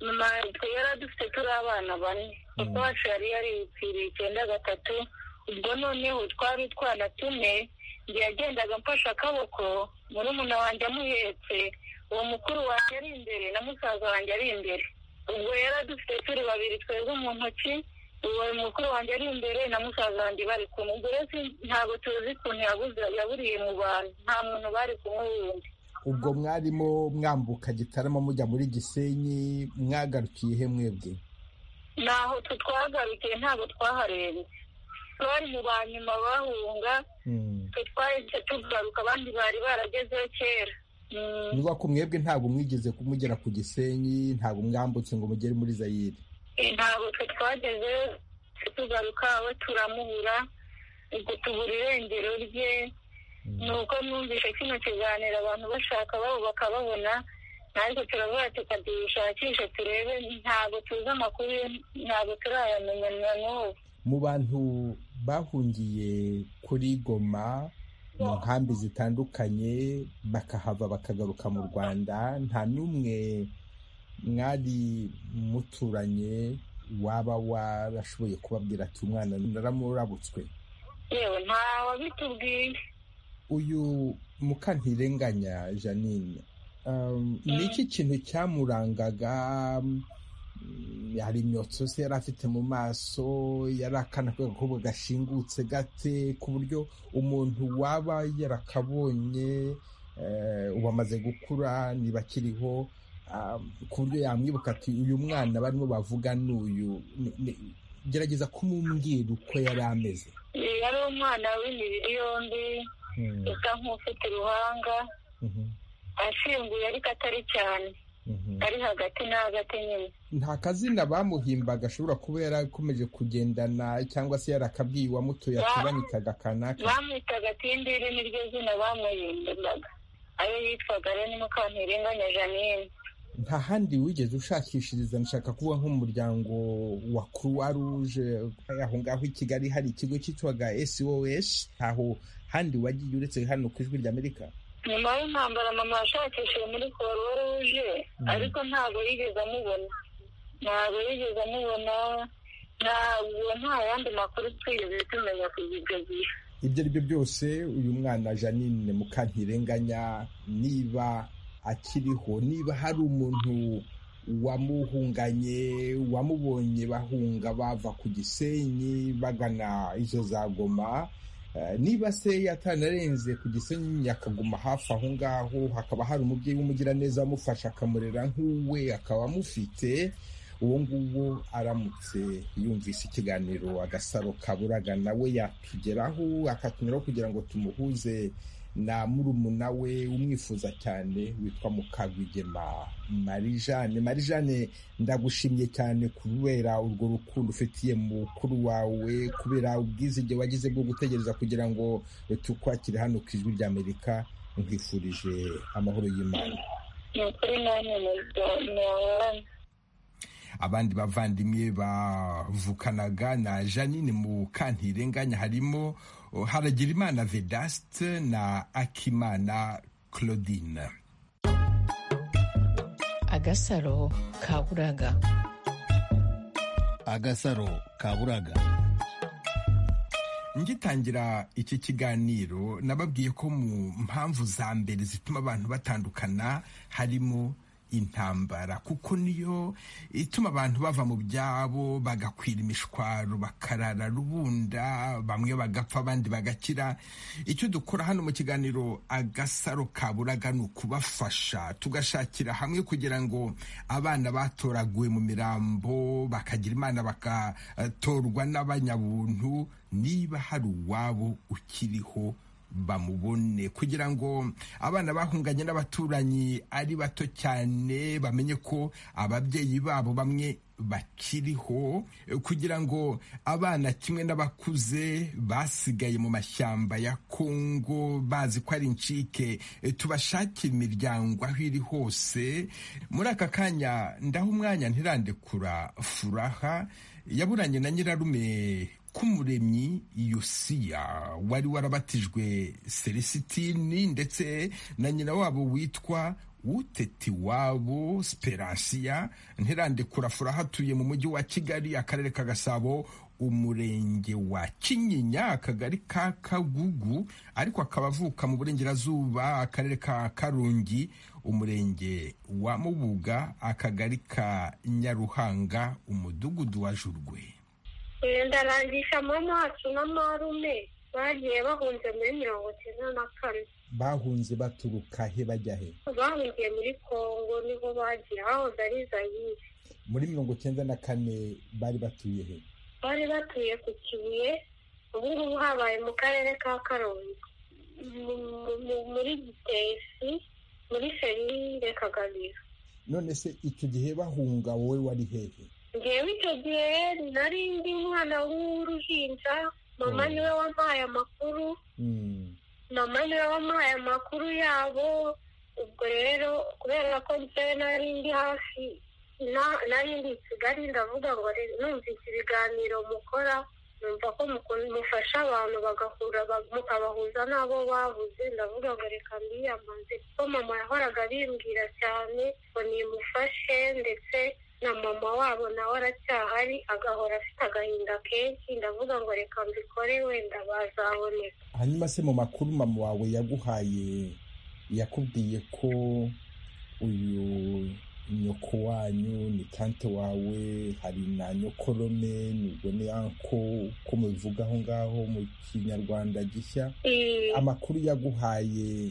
mama twe yari adufite turi abana bane papa wacu yari yaripfiriye icyenda gatatu ubwo noneho twari utwana tune njye yagendaga mfashe akaboko murumuna wanjye amuhetse uwo mukuru wanjye ari imbere na musaza wanjye ari imbere ubwo yari adufite turi babiri twebwe mu ntoki uwo mukuru wanjye ari imbere na musaza wanjye bari kumwe ubwo rero ntabwo tuzi ukuntu yaburiye mu bantu nta muntu bari kumwe wundi ubwo mwarimo mwambuka gitarama mujya muri gisenyi mwagarukiye he mwebwe naho twe twagarukiye ntabwo twaharenze bari mu ba nyuma bahunga twe twahise tugaruka abandi bari baragezeho kera niba ko mwebwe ntabwo mwigeze kumugera ku gisenyi ntabwo mwambutse ngo mugere muri zayire ntabwo twe twageze tugaruka we turamubura ubwo tubura irengero rye ni uko numvise kino kiganiro abantu bashaka babo bakababona natwe turavuga tukadishakisha turebe ntabwo tuzi amakuru ntabwo turayamenya na n'ubu mu bantu bahungiye kuri goma mu nkambi zitandukanye bakahava bakagaruka mu rwanda nta n'umwe mwari muturanye waba warashoboye kubabwira ati umwana naramurabutswe yewe nta wabitubwiye uyu mukantirenganya janine ni iki kintu cyamurangaga hari imyotsi se yari afite mu maso yari akana k'agakobwa gashingutse gate ku buryo umuntu waba yarakabonye ubu amaze gukura niba akiriho ku buryo yamwibuka ati uyu mwana barimo bavuga n'uyu gerageza kumumbwira uko yari ameze yari umwana w'imibiri yombi usa nk'ufite uruhanga ashinguye ariko atari cyane ari hagati na hagati nyine nta kazina bamuhimbaga ashobora kuba yarakomeje kugendana cyangwa se yarakabwiye uwamutuye ati bamwitaga kanaka bamwitaga tindiri niryo zina bamuhimbaga ayo yitwaga rero mukantirenganya janine nta handi wigeze ushakishiriza nshaka kuba nk'umuryango wa croix rouge aho ngaho i kigali hari ikigo cyitwaga sos aho handi wagiye uretse hano ku ijwi ry'amerika nyuma y'intambara mama yashakishije muri croix rouge ariko ntabwo yigeze amubona ntabwo yigeze amubona ntabwo nta yandi makuru twigeze tumenya ku icyo gihe ibyo ari byo byose uyu mwana janine mukantirenganya niba akiriho niba hari umuntu wamuhunganye wamubonye bahunga bava ku gisenyi bagana izo za goma niba se yatanarenze ku gisenyi akaguma hafi aho ngaho hakaba hari umubyeyi w'umugiraneza amufasha akamurera nk'uwe akaba amufite uwo nguwo aramutse yumvise ikiganiro agasaro kaburaga nawe yatugeraho akatunyuraho kugira ngo tumuhuze na murumuna we umwifuza cyane witwa mukagwigema marijane marijane ndagushimye cyane kubera urwo rukundo ufitiye mukuru wawe kubera ubwizige wagize bwo gutegereza kugira ngo tukwakire hano ku ijwi ry'amerika nkwifurije amahoro y'imana ni ukuri nanjye ntiwabonye abandi bavandimwe bavukanaga na janine mu kantirenganya harimo haragirimana vedaste na akimana claudine agasaro kaburaga agasaro kaburaga ngitangira iki kiganiro nababwiye ko mu mpamvu za mbere zituma abantu batandukana harimo intambara kuko niyo ituma abantu bava mu byabo bagakwira imishwaro bakarara rubunda bamwe bagapfa abandi bagakira icyo dukora hano mu kiganiro agasaro kaburaga ni ukubafasha tugashakira hamwe kugira ngo abana batoraguwe mu mirambo bakagira imana bagatorwa n'abanyabuntu niba hari uwabo ukiriho bamubone kugira ngo abana bahunganye n'abaturanyi ari bato cyane bamenye ko ababyeyi babo bamwe bakiriho kugira ngo abana kimwe n'abakuze basigaye mu mashyamba ya kongo bazi ko ari incike tubashakira imiryango aho iri hose muri aka kanya ndaho umwanya ntirandekura furaha yaburanye na nyirarume k'umuremyi yosiya wari warabatijwe selisitini ndetse na nyina wabo witwa uteti wabo siperansiya ntirandikura furaha atuye mu mujyi wa kigali akarere ka gasabo umurenge wa kinyinya akagari ka kagugu ariko akaba avuka mu burengerazuba akarere ka karongi umurenge wa mubuga akagari ka nyaruhanga umudugudu wa jurwe ndarangisha mama wacu na marume bagiye bahunze muri mirongo icyenda na kane bahunze baturuka he bajya he bahungiye muri kongo niho bagiye bahoze ari zayire muri mirongo icyenda na kane bari batuye he bari batuye ku kibuye ubu ngubu habaye mu karere ka karongi muri gitesi muri ferire kagabiro none se icyo gihe bahunga wowe wari hehe ngewe icyo gihe nari ndi umwana w'uruhinja mama niwe wampaye amakuru mama niwe wampaye amakuru yabo ubwo rero kubera ko njyewe nari ndi hafi nari ndi i kigali ndavuga ngo numvise ibiganiro mukora numva ko mufasha abantu bagahura mukabahuza n'abo babuze ndavuga ngo reka mbiyamaze kuko mama yahoraga abimbwira cyane ngo nimufashe ndetse na mama wabo nawe aracyahari agahora afite agahinda kenshi ndavuga ngo reka mbikore wenda bazaboneka hanyuma se mu makuru mama wawe yaguhaye yakubwiye ko uyu nyoko wanyu ni tante wawe hari na nyokorome nibwo ni anko uko mubivuga aho ngaho mu kinyarwanda gishya amakuru yaguhaye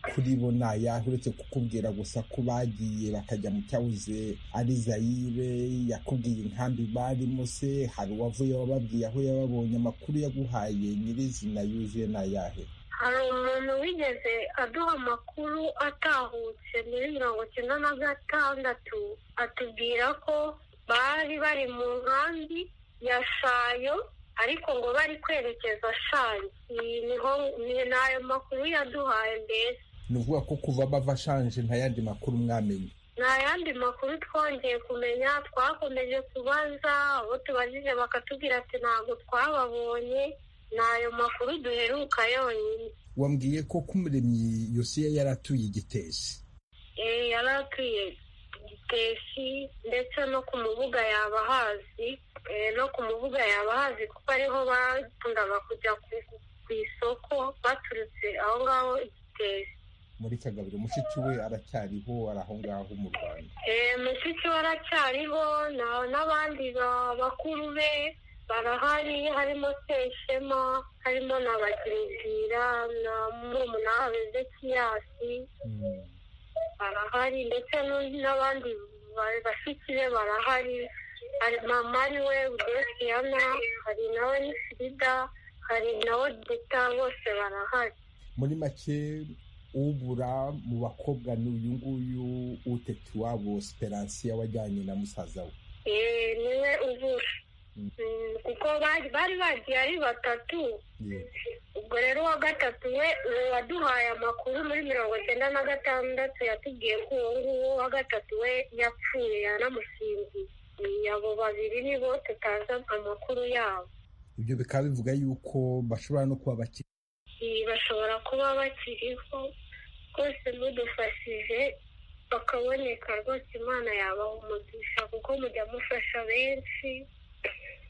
kuri bo ni ayahe uretse kukubwira gusa ko bagiye bakajya mu cyahoze ari zayire yakubwiye inkambi barimo se hari uwavuye wababwiye aho yababonye amakuru yaguhaye nyirizina yuzuye ni ayahe hari umuntu wigeze aduha amakuru atahutse muri mirongo icyenda na gatandatu atubwira ko bari bari mu nkambi ya shayo ariko ngo bari kwerekeza shanje niho ni ayo makuru yaduhaye mbese ni ukuvuga ko kuva bava shanje nta yandi makuru mwamenye nta yandi makuru twongeye kumenya twakomeje kubaza abo tubajije bakatubwira ati ntabwo twababonye ni ayo makuru duheruka yonyine wambwiye ko k'umuremyi yosiya yari atuye igitesi yari atuye igitesi ndetse no ku mubuga yaba hazi no ku mubuga yaba hazi kuko ariho bakundaga kujya ku isoko baturutse aho ngaho igitesi muri kagabiro mushiki we aracyariho ari aho ngaho mu rwanda mushiki we aracyariho n'abandi bakuru be barahari harimo seshema harimo na bagirizira na murumuna wabo ezekiyasi barahari ndetse n'abandi bashiki be barahari hari mama ariwe udesiyana hari nawe n'ifirida hari na odita bose barahari muri make ubura mu bakobwa ni uyu nguyu utete iwabo siperansiya wajyanye na musaza we niwe ubura kuko bari bagiye ari batatu ubwo rero uwa gatatu we waduhaye amakuru muri mirongo icyenda na gatandatu yatubwiye ko uwo nguwo wa gatatu we yapfuye yanamusinziriye abo babiri nibo tutazi amakuru yabo ibyo bikaba bivuga yuko bashobora no kuba bakiri bashobora kuba bakiriho rwose mudufashije bakaboneka rwose imana yabaha umugisha kuko mujya mufasha benshi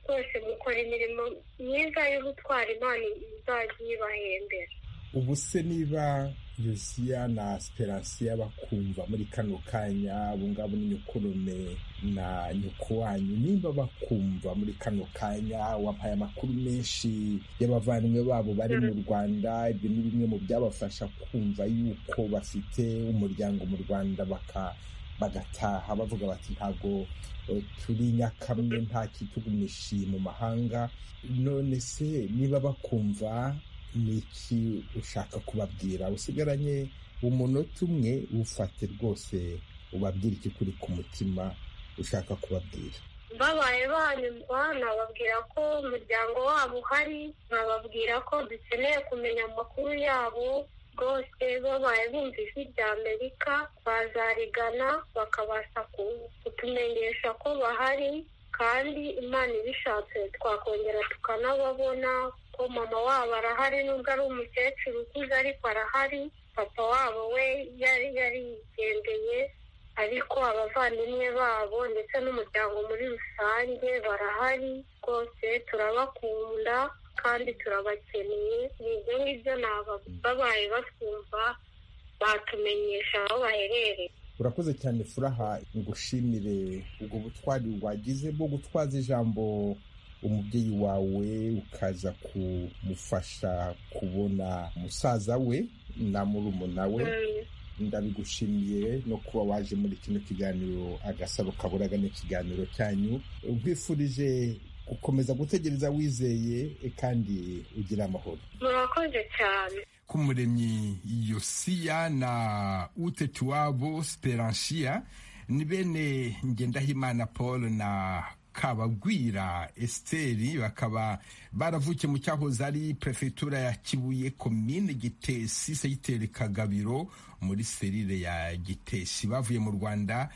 rwose mukora imirimo myiza y'ubutwari imana izajya ibahembera ubu se niba yosiya na siperansiya bakumva muri kano kanya abo ngabo ni nyukurume na nyoko wanyu nimba bakumva muri kano kanya wampaye amakuru menshi y'abavandimwe babo bari mu rwanda ibyo ni bimwe mu byabafasha kumva yuko bafite umuryango mu rwanda baka bagataha bavuga bati ntabwo turi nyakamwe nta kitugumishi mu mahanga none se niba bakumva ni iki ushaka kubabwira usigaranye umunota umwe ufate rwose ubabwira icyo kuri ku mutima ushaka kubabwira babaye banyumva nababwira ko umuryango wabo uhari nababwira ko dukeneye kumenya amakuru yabo rwose babaye bumva ijwi rya amerika bazarigana bakabasha kutumenyesha ko bahari kandi imana ibishatse twakongera tukanababona ko mama wabo arahari nubwo ari umukecuru ukuze ariko arahari papa wabo we yari yarigendeye ariko abavandimwe babo ndetse n'umuryango muri rusange barahari rwose turabakunda kandi turabakeneye ni ibyo ngibyo babaye batwumva batumenyesha aho baherereye urakoze cyane furaha ngushimire ubwo butwari wagize bwo gutwaza ijambo umubyeyi wawe ukaza kumufasha kubona musaza we na murumuna we ndabigushimiye no kuba waje muri kino kiganiro agasaro kaburaga n'ikiganiro cyanyu nkwifurije gukomeza gutegereza wizeye kandi ugira amahoro murakoze cyane k'umuremyi yosiya na utetiwabo siperansiya ni bene ngendahimana paul na kabagwira esiteri bakaba baravukiye mu cyahoze ari perefegitura ya kibuye komine gitesi segiteri kagabiro muri serire ya gitesi bavuye mu rwanda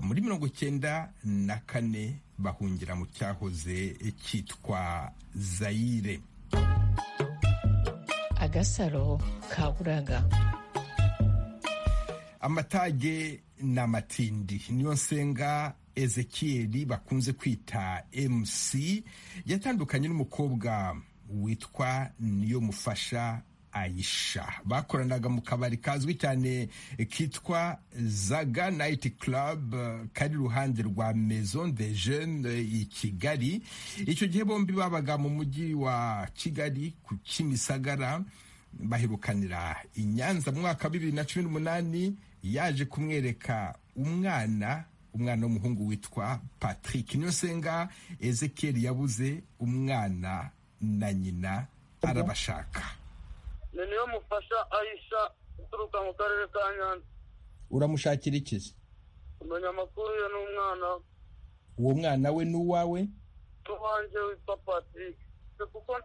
muri mirongo icyenda na kane bahungira mu cyahoze cyitwa zayire agasaro kaburaga amatage n'amatindi niyo nsenga ezekiyeri bakunze kwita mc yatandukanye n'umukobwa witwa niyo mufasha ayisha bakoranaga mu kabari kazwi cyane kitwa zaga nayiti club kari iruhande rwa maison de jeune i kigali icyo gihe bombi babaga mu mujyi wa kigali ku kimisagara baherukanira i nyanza mu mwaka wa bibiri na cumi n'umunani yaje kumwereka umwana umwana w'umuhungu witwa patrick niyo senga ezekiyeri yabuze umwana na nyina arabashaka ni niyo mufasha ayisha uturuka mu karere ka nyanza uramushakira ikizi kumenya amakuru ye n'umwana uwo mwana we n'uwawe n'uwanjye witwa patrick kuko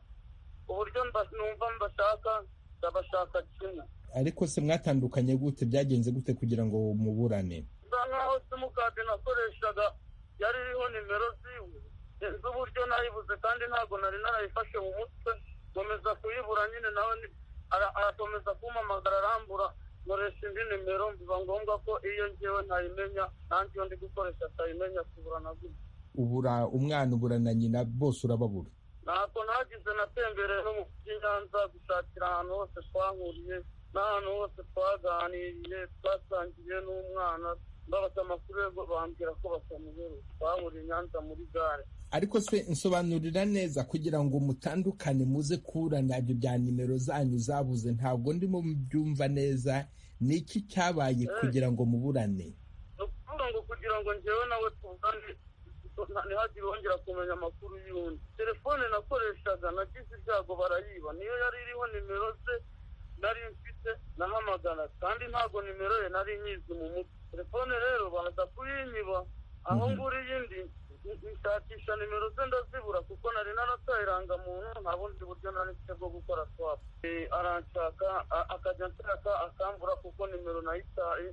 uburyo numva mbashaka ndabashaka kimwe ariko se mwatandukanye gute byagenze gute kugira ngo muburane bisa nkaho simukadi nakoreshaga yari iriho nimero ziwe z'uburyo nayibuze kandi ntabwo nari narayifashe mu mutwe nkomeza kuyibura nyine nawe arakomeza kumpamagara arambura nkoresha indi nimero biba ngombwa ko iyo ngewe ntayimenya nanjye iyo ndi gukoresha atayimenya kubura na gutya ubura umwana ubura na nyina bose urababura ntabwo nagize natembereye no mu by'inyanza gushakira ahantu hose twahuriye n'ahantu hose twaganiriye twasangiye n'umwana mbabaza amakuru ye bambwira ko batamuhereza twahuriye i nyanza muri gare ariko se nsobanurira neza kugira ngo mutandukane muze kuburana ibyo bya nimero zanyu zabuze ntabwo ndimo byumva neza ni iki cyabaye kugira ngo muburane ni ukuvuga ngo kugira ngo njyewe nawe tuvugane ntihagire wongera kumenya amakuru y'undi telefone nakoreshaga nagize ibyago barayiba niyo yari iriho nimero ze nari mfite nahamagara kandi ntabwo nimero ye nari nyizi mu mutwe telefone rero baza kuyinyiba aho nguriye indi nshakisha nimero ze ndazibura kuko nari naratayiranga muntu nta bundi buryo nari mfite bwo gukora swapu aranshaka a- akajya nshaka akambura kuko nimero nayitaye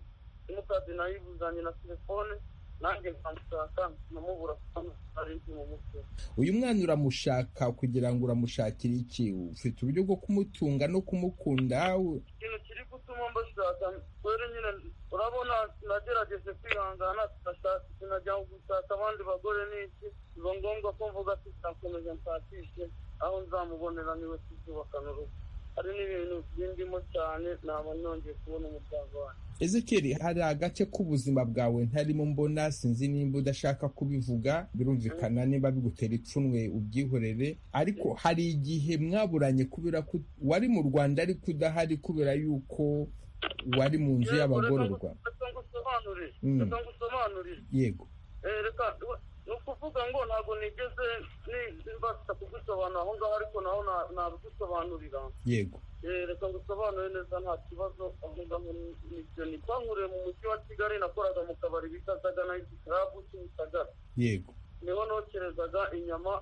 simukadi nayibuzanye na telefone nanjye nkamushaka nkamubura kuko nari nzi mu mutwe uyu mwana uramushaka kugira ngo uramushakire iki ufite uburyo bwo kumutunga no kumukunda u- ikintu kiri gutuma mbashaka kwere nyine urabona nagerageje kwihangana turashaka sinajya gushaka abandi bagore n'iki biba ngombwa ko mvuga ati nzakomeza nshakishe aho nzamubonera niwe tuzubakana urugo hari n'ibintu bindimo cyane naba nongeye kubona umuryango wanjye ezekeri hari agace k'ubuzima bwawe ntarimo mbona sinzi nimba udashaka kubivuga birumvikana niba bigutera ipfunwe ubyihorere ariko hari igihe mwaburanye kubera ko wari mu rwanda ariko udahari kubera yuko wari mu nzu y'abagororwa reka ngusobanurire Mm. reka ngusobanurire yego Eh, reka ni ukuvuga ngo ntabwo nigeze ni- mbasha kugusobanura aho ngaho ariko naho na- nabigusobanurira yego Eh, reka ngusobanure neza nta kibazo avuga ngo ni- nibyo ni twahuriye mu mujyi wa kigali nakoraga mu kabari bita daga nayiti karabu kimisagara yego niho nokerezaga inyama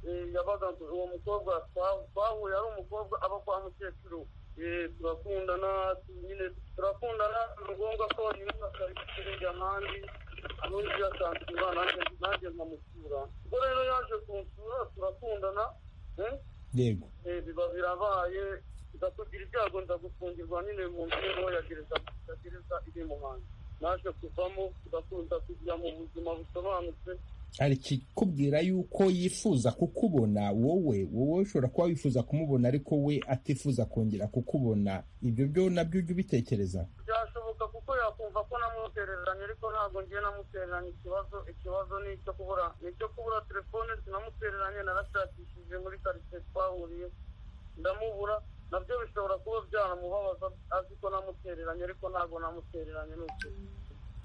eh, yabaga uwo mukobwa twa- twahuye ari umukobwa aba kwa mukecuru Eh, turakundana tu- nyine turakundana ni ngombwa ko yumva akari kujya ahandi arundi yakansura nanjye nanjye nkamusura ubwo rero yaje kunsura turakundana eh, yego Eh, biba birabaye ndakugira ibyago ndagufungirwa nyine mu nzu y'imbohe ya gereza ya gereza iri mu hanze naje kuvamo ndakunda kujya mu buzima busobanutse hari ikikubwira yuko yifuza kukubona wowe wowe ushobora kuba wifuza kumubona ariko we atifuza kongera kukubona ibyo byo nabyo ujya ubitekereza byashoboka kuko yakumva ko namutereranye ariko ntabwo ngiye namutereranye ikibazo ikibazo ni icyo kubura ni icyo kubura telefone sinamutereranye narashakishije muri karitsiye twahuriye ndamubura nabyo bishobora kuba byanamubabaza azi ko namutereranye ariko ntabwo namutereranye ni ukuri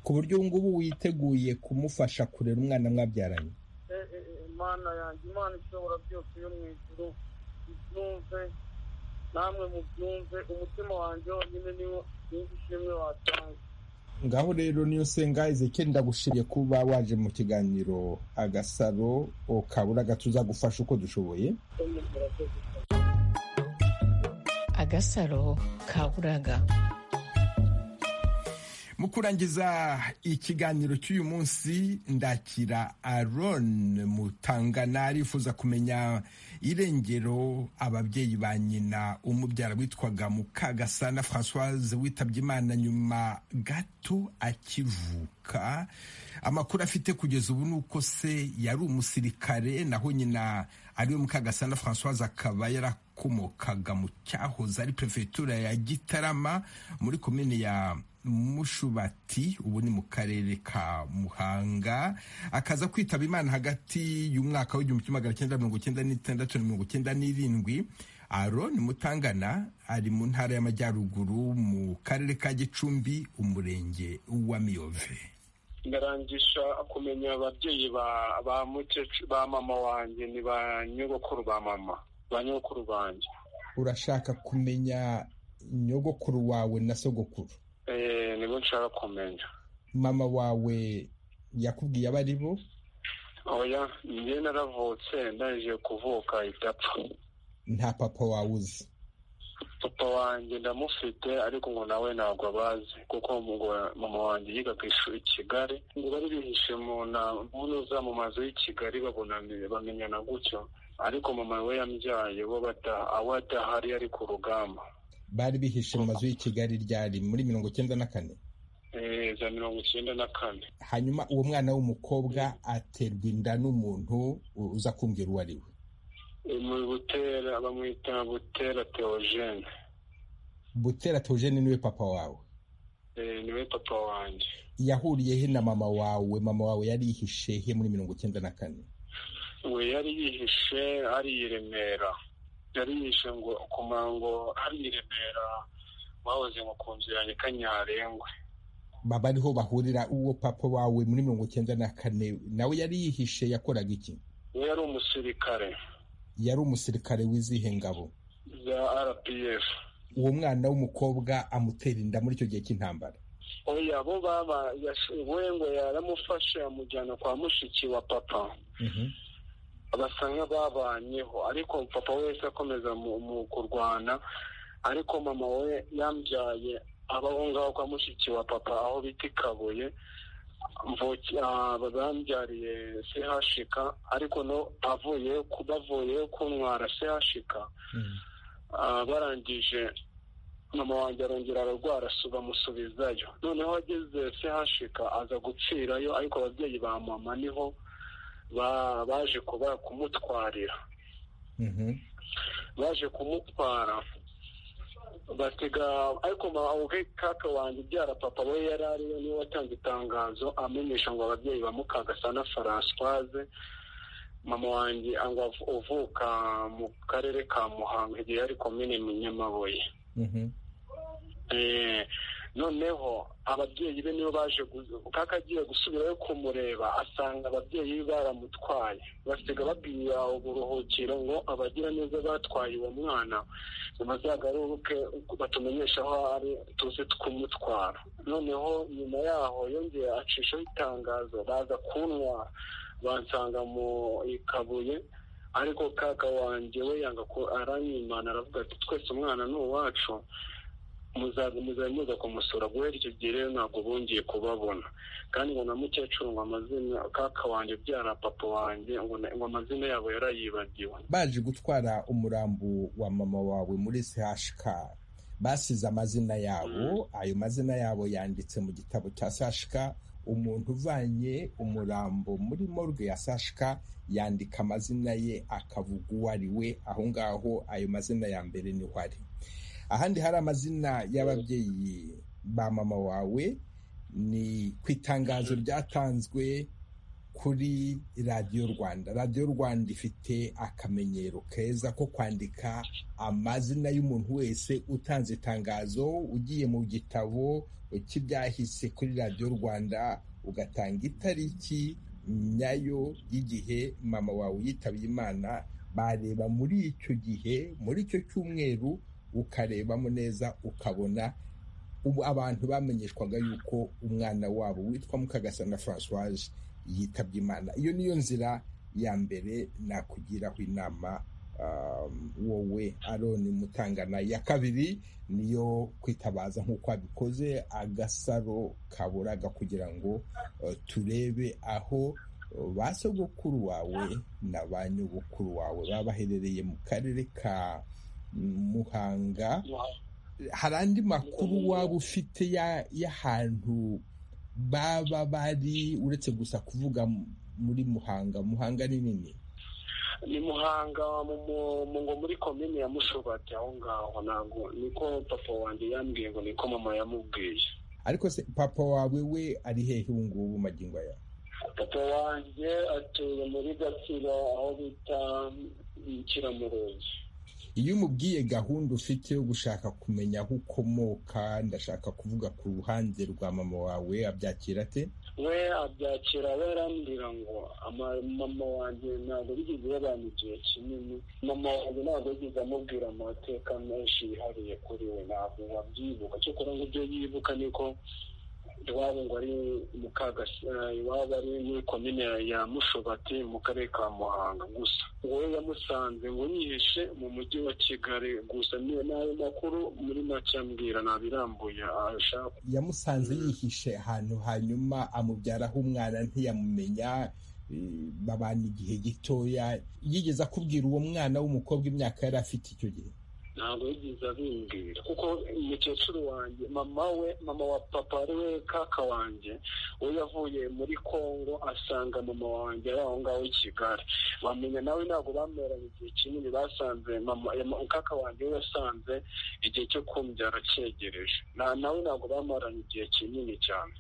ku buryo ubu ngubu witeguye kumufasha kurera umwana mwabyaranye Eh, eh, eh, mana yanjye imana ishobora byose yo mu ijuru ibyumve namwe mubyumve umutima wanjye wonyine niwo sinzi ishimwe watanga ngaho rero niyo senga ezekeri ndagushimiye kuba waje mu kiganiro agasaro ukabura tuzagufasha uko dushoboye Icyo murakoze cyane. agasaro kaburaga mu kurangiza ikiganiro cy'uyu munsi ndakira aron mutangana arifuza kumenya irengero ababyeyi ba nyina umubyara witwaga mukagasana francoise witabye imana nyuma gato akivuka amakuru afite kugeza ubu ni uko se yari umusirikare naho nyina ariwe mukagasana francoise akaba yarakomokaga mu cyahoze ari perefegitura ya gitarama muri komine ya mushubati ubu ni mu karere ka muhanga akaza kwitaba imana hagati y'umwaka w'igihumbi kimwe magana cyenda mirongo cyenda n'itandatu na mirongo cyenda n'irindwi aroni mutangana ari mu ntara y'amajyaruguru mu karere ka gicumbi umurenge wa miyove ndarangisha kumenya ababyeyi ba ba mukecuru ba mama wanjye ni ba nyogokuru ba mama ba nyogokuru banjye urashaka kumenya nyogokuru wawe na sogokuru Eh, nibo nshaka kumenya mama wawe yakubwiye abo ari bo oya njye naravutse ndaje kuvuka idapfa nta papa wawe uzi papa wanjye ndamufite ariko ngo nawe ntabwo abazi kuko ngo mama wanjye yiga ku ishuri i kigali ngo bari bihishe mu ntuza mu mazu y'i kigali babonane bamenyana gutyo ariko mama we yambyaye bo aho adahari ari ku rugamba bari bihishe mu mazu y'i kigali ryari muri mirongo icyenda na kane za mirongo icyenda na kane hanyuma uwo mwana w'umukobwa aterwa inda n'umuntu uza kumbwira uwo ari we mu butera bamwita butera teogene butera teogene niwe papa wawe niwe papa wanjye yahuriye he na mama wawe mama wawe yari yihishe he muri mirongo icyenda na kane we yari yihishe ari i remera yari yihishe ngo ku mango ari i remera bahoze ngo ku nzu yanjye kanyarengwe baba ariho bahurira uwo papa wawe muri mirongo icyenda na kane nawe yari yihishe yakoraga iki we yari umusirikare yari umusirikare w'izihe ngabo za rpf uwo mwana w'umukobwa amutera inda muri icyo gihe cy'intambara oya bo baba we ngo yaramufashe amujyana kwa mushiki wa papa basa nk'ababanyeho ariko papa wese akomeza mu kurwana ariko mama we yambyaye abaho ngaho kwa mushiki wa papa aho bita i kabuye bambyariye sehashika ariko no avuye bavuye kuntwara sehashika barangije mama wanjye arongera ararwara bamusubizayo noneho ageze sehashika aza gupfirayo ariko ababyeyi ba mama niho baje kuba kumutwarira baje kumutwara batega ariko ubwe kaka wanjye ubyara papa we yari ariyo niwe watanze itangazo amenyesha ngo ababyeyi bamukaga na francoise mama wanjye ngo uvuka mu karere ka muhanga igihe yari komine nyamabuye noneho ababyeyi be nibo baje kaka agiye gusubirayo kumureba asanga ababyeyi be baramutwaye basiga babwira uburuhukiro ngo abagira neza batwaye uwo mwana bazagaruke batumenyeshe aho ari tuze kumutwara noneho nyuma yaho yongeye acishaho itangazo baza kunywa bansanga mu ikabuye ariko kaka wanjye we yanga ko aranyimana aravuga ati twese umwana ni uwacu muzaza muza kumusura guhera icyo gihe rero ntabwo bongeye kubabona kandi ngo na mukecuru ngo amazina kaka wanjye ubyara papa wanjye ngo amazina yabo yarayibagiwe baje gutwara umurambo wa mama wawe muri chk basize amazina yabo ayo mazina yabo yanditse mu gitabo cya chk umuntu uvanye umurambo muri morgue ya chk yandika amazina ye akavuga uwo ari we aho ngaho ayo mazina ya mbere niho ari ahandi hari amazina y'ababyeyi ba mama wawe ni ku itangazo ryatanzwe kuri radiyo rwanda radiyo rwanda ifite akamenyero keza ko kwandika amazina y'umuntu wese utanze itangazo ugiye mu gitabo cy'ibyahise kuri radiyo rwanda ugatanga itariki nyayo y'igihe mama wawe yitabye imana bareba muri icyo gihe muri icyo cyumweru ukarebamo neza ukabona abantu bamenyeshwaga yuko umwana wabo witwa mukagasana francoise yitabye imana iyo niyo nzira ya mbere nakugiraho inama wowe aroni mutangana ya kabiri niyo kwitabaza nk'uko abikoze agasaro kaburaga kugira ngo turebe aho ba sogokuru wawe na ba nyogokuru wawe baba baherereye mu karere ka muhanga hari andi makuru waba ufite y'ahantu baba bari uretse gusa kuvuga muri muhanga muhanga ni nini ni muhanga ngo muri komine ya mushobati aho ngaho ntabwo niko papa wanjye yambwiye ngo niko mama yamubwiye ariko se papa wawe we ari hehe ubu ngubu magingo aya papa wanjye atuye muri gatsiro aho bita ikiramurenzi iyo umubwiye gahunda ufite yo gushaka kumenya aho ukomoka ndashaka kuvuga ku ruhande rwa mama wawe abyakira ate we abyakira we arambwira ngo mama wanjye ntabwo yigeze yabana igihe kinini mama wanjye ntabwo yigeze amubwira amateka menshi yihariye kuri we ntabwo wabyibuka cyokora ngo ibyo yibuka niko iwabo ngo ari iwabo ari muri komine ya mushobati mu karere ka muhanga gusa wowe yamusanze ngo nyihishe mu mujyi wa kigali gusa n'ayo makuru muri make ambwira ntabirambuye ashaka yamusanze yihishe ahantu hanyuma amubyaraho umwana ntiyamumenya babana igihe gitoya yigeze akubwira uwo mwana w'umukobwa imyaka yari afite icyo gihe ntabwo yigeze abimbwira kuko umukecuru wanjye mama we mama wa papa ari we kaka wanjye we yavuye muri congo asanga mama wanjye ari aho ngaho i kigali bamenya nawe ntabwo bameranye igihe kinini basanze kaka wanjye we yasanze igihe cyo kumbyara cyegereje nawe ntabwo bamaranye igihe kinini cyane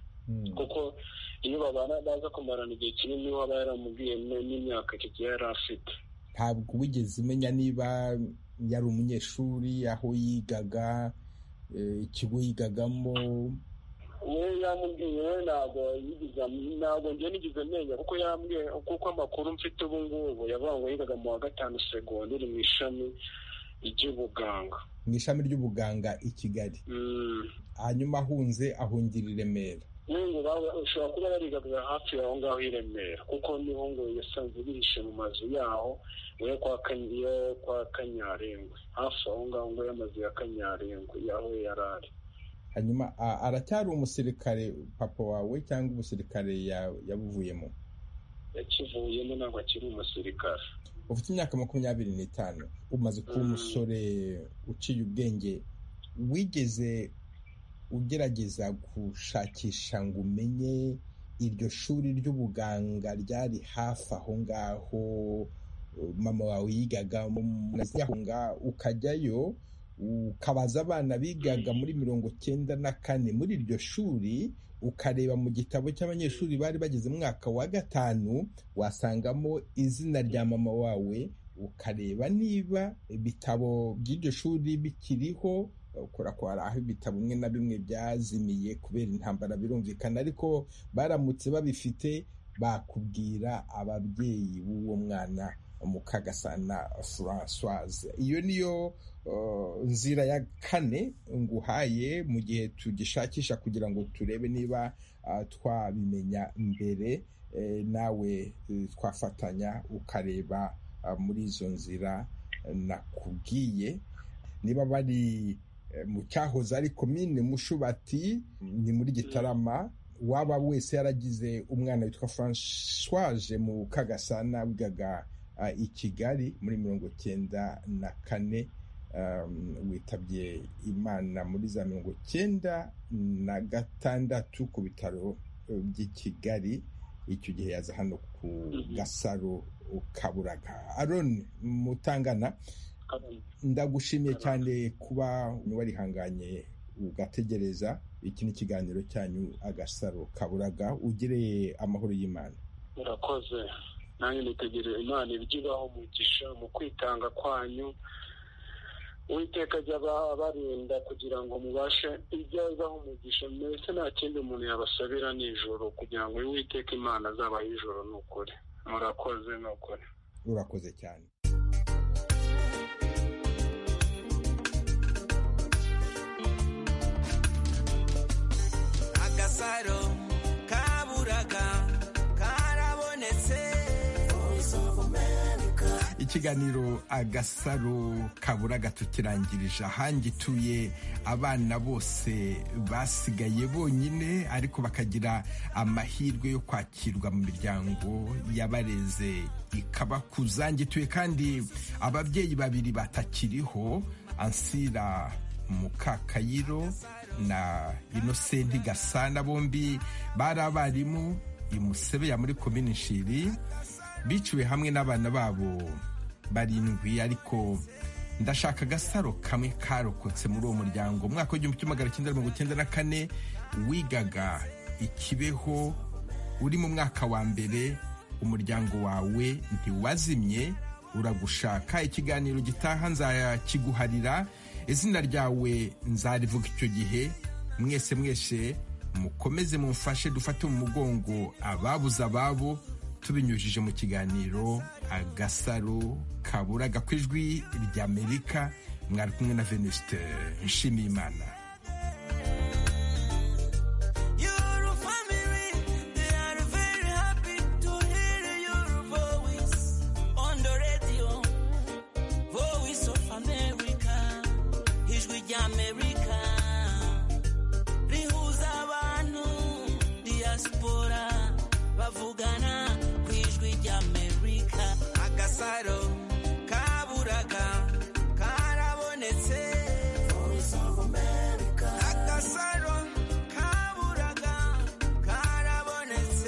kuko iyo babana baza kumarana igihe kinini waba yaramubwiye n'imyaka kigiye yari afite ntabwo wigeze umenya niba yari umunyeshuri aho yigaga ikigo yigagamo we yamubwiye we ntabwo ntabwo njye nigeze menya kuko yambwiye kuko amakuru mfite ubu ngubu yavuga ngo yigaga mu wa gatanu segonderi mu ishami ry'ubuganga mu ishami ry'ubuganga i kigali hanyuma ahunze ahungira i remera n'ubu ushobora kuba barigaga hafi aho ngaho i remera kuko niho ngo yasanze bihishe mu mazu yaho yo kwa kanyarengwe hafi aho ngaho ngo y'amazu ya kanyarengwe yaho yari ari hanyuma aracyari umusirikare papa wawe cyangwa umusirikare yabuvuyemo yakivuyemo ntabwo akiri umusirikare ufite imyaka makumyabiri n'itanu umaze kuba umusore uciye ubwenge wigeze ugerageza gushakisha ngo umenye iryo shuri ry'ubuganga ryari hafi aho ngaho mama wawe yigaga aho ngaho ukajyayo ukabaza abana bigaga muri mirongo cyenda na kane muri iryo shuri ukareba mu gitabo cy'abanyeshuri bari bageze mu mwaka wa gatanu wasangamo izina rya mama wawe ukareba niba ibitabo by'iryo shuri bikiriho kubera ko hari aho ibitabo bimwe na bimwe byazimiye kubera intambara birumvikana ariko baramutse babifite bakubwira ababyeyi b'uwo mwana mu kagasana francoise iyo niyo nzira ya kane nguhaye mu gihe tugishakisha kugira ngo turebe niba twabimenya mbere nawe twafatanya ukareba muri izo nzira nakubwiye niba bari mu cyahoze ari komine mushubati ni muri gitarama waba wese yaragize umwana witwa francoise mu kagasana wigaga i kigali muri mirongo cyenda na kane witabye imana muri za mirongo cyenda na gatandatu ku bitaro by'i kigali icyo gihe yaza hano ku gasaro kaburaga aroni mutangana ndagushimiye cyane kuba warihanganye ugategereza iki ni ikiganiro cyanyu agasaro kaburaga ugire amahoro y'imana murakoze nanjye nitegereza imana iby'ibaho umugisha mu kwitanga kwanyu uwiteka ajya barinda kugira ngo mubashe ibyazaho umugisha mbese nta kindi umuntu yabasabira nijoro kugira ngo uwiteka imana azabaho ijoro ni ukuri murakoze ni ukuri urakoze cyane agasaro kaburaga karabonetse ikiganiro agasaro kaburaga tukirangirije ahangituye abana bose basigaye bonyine ariko bakagira amahirwe yo kwakirwa mu miryango yabareze ikabakuza ngituye kandi ababyeyi babiri batakiriho ansira mukakayiro na inosenti gasana bombi bari abarimu imusebeya muri komini nshiri biciwe hamwe n'abana babo barindwi ariko ndashaka agasaro kamwe karokotse muri uwo muryango umwaka w'igihumbi kimwe magana cyenda mirongo icyenda na kane wigaga ikibeho uri mu mwaka wa mbere umuryango wawe ntiwazimye uragushaka ikiganiro gitaha nzakiguharira izina ryawe nzarivuga icyo gihe mwese mwese mukomeze mumfashe dufate mu mugongo ababuze ababo tubinyujije mu kiganiro agasaro kaburaga ku ijwi ry'amerika mwari kumwe na venuste nshimiyimana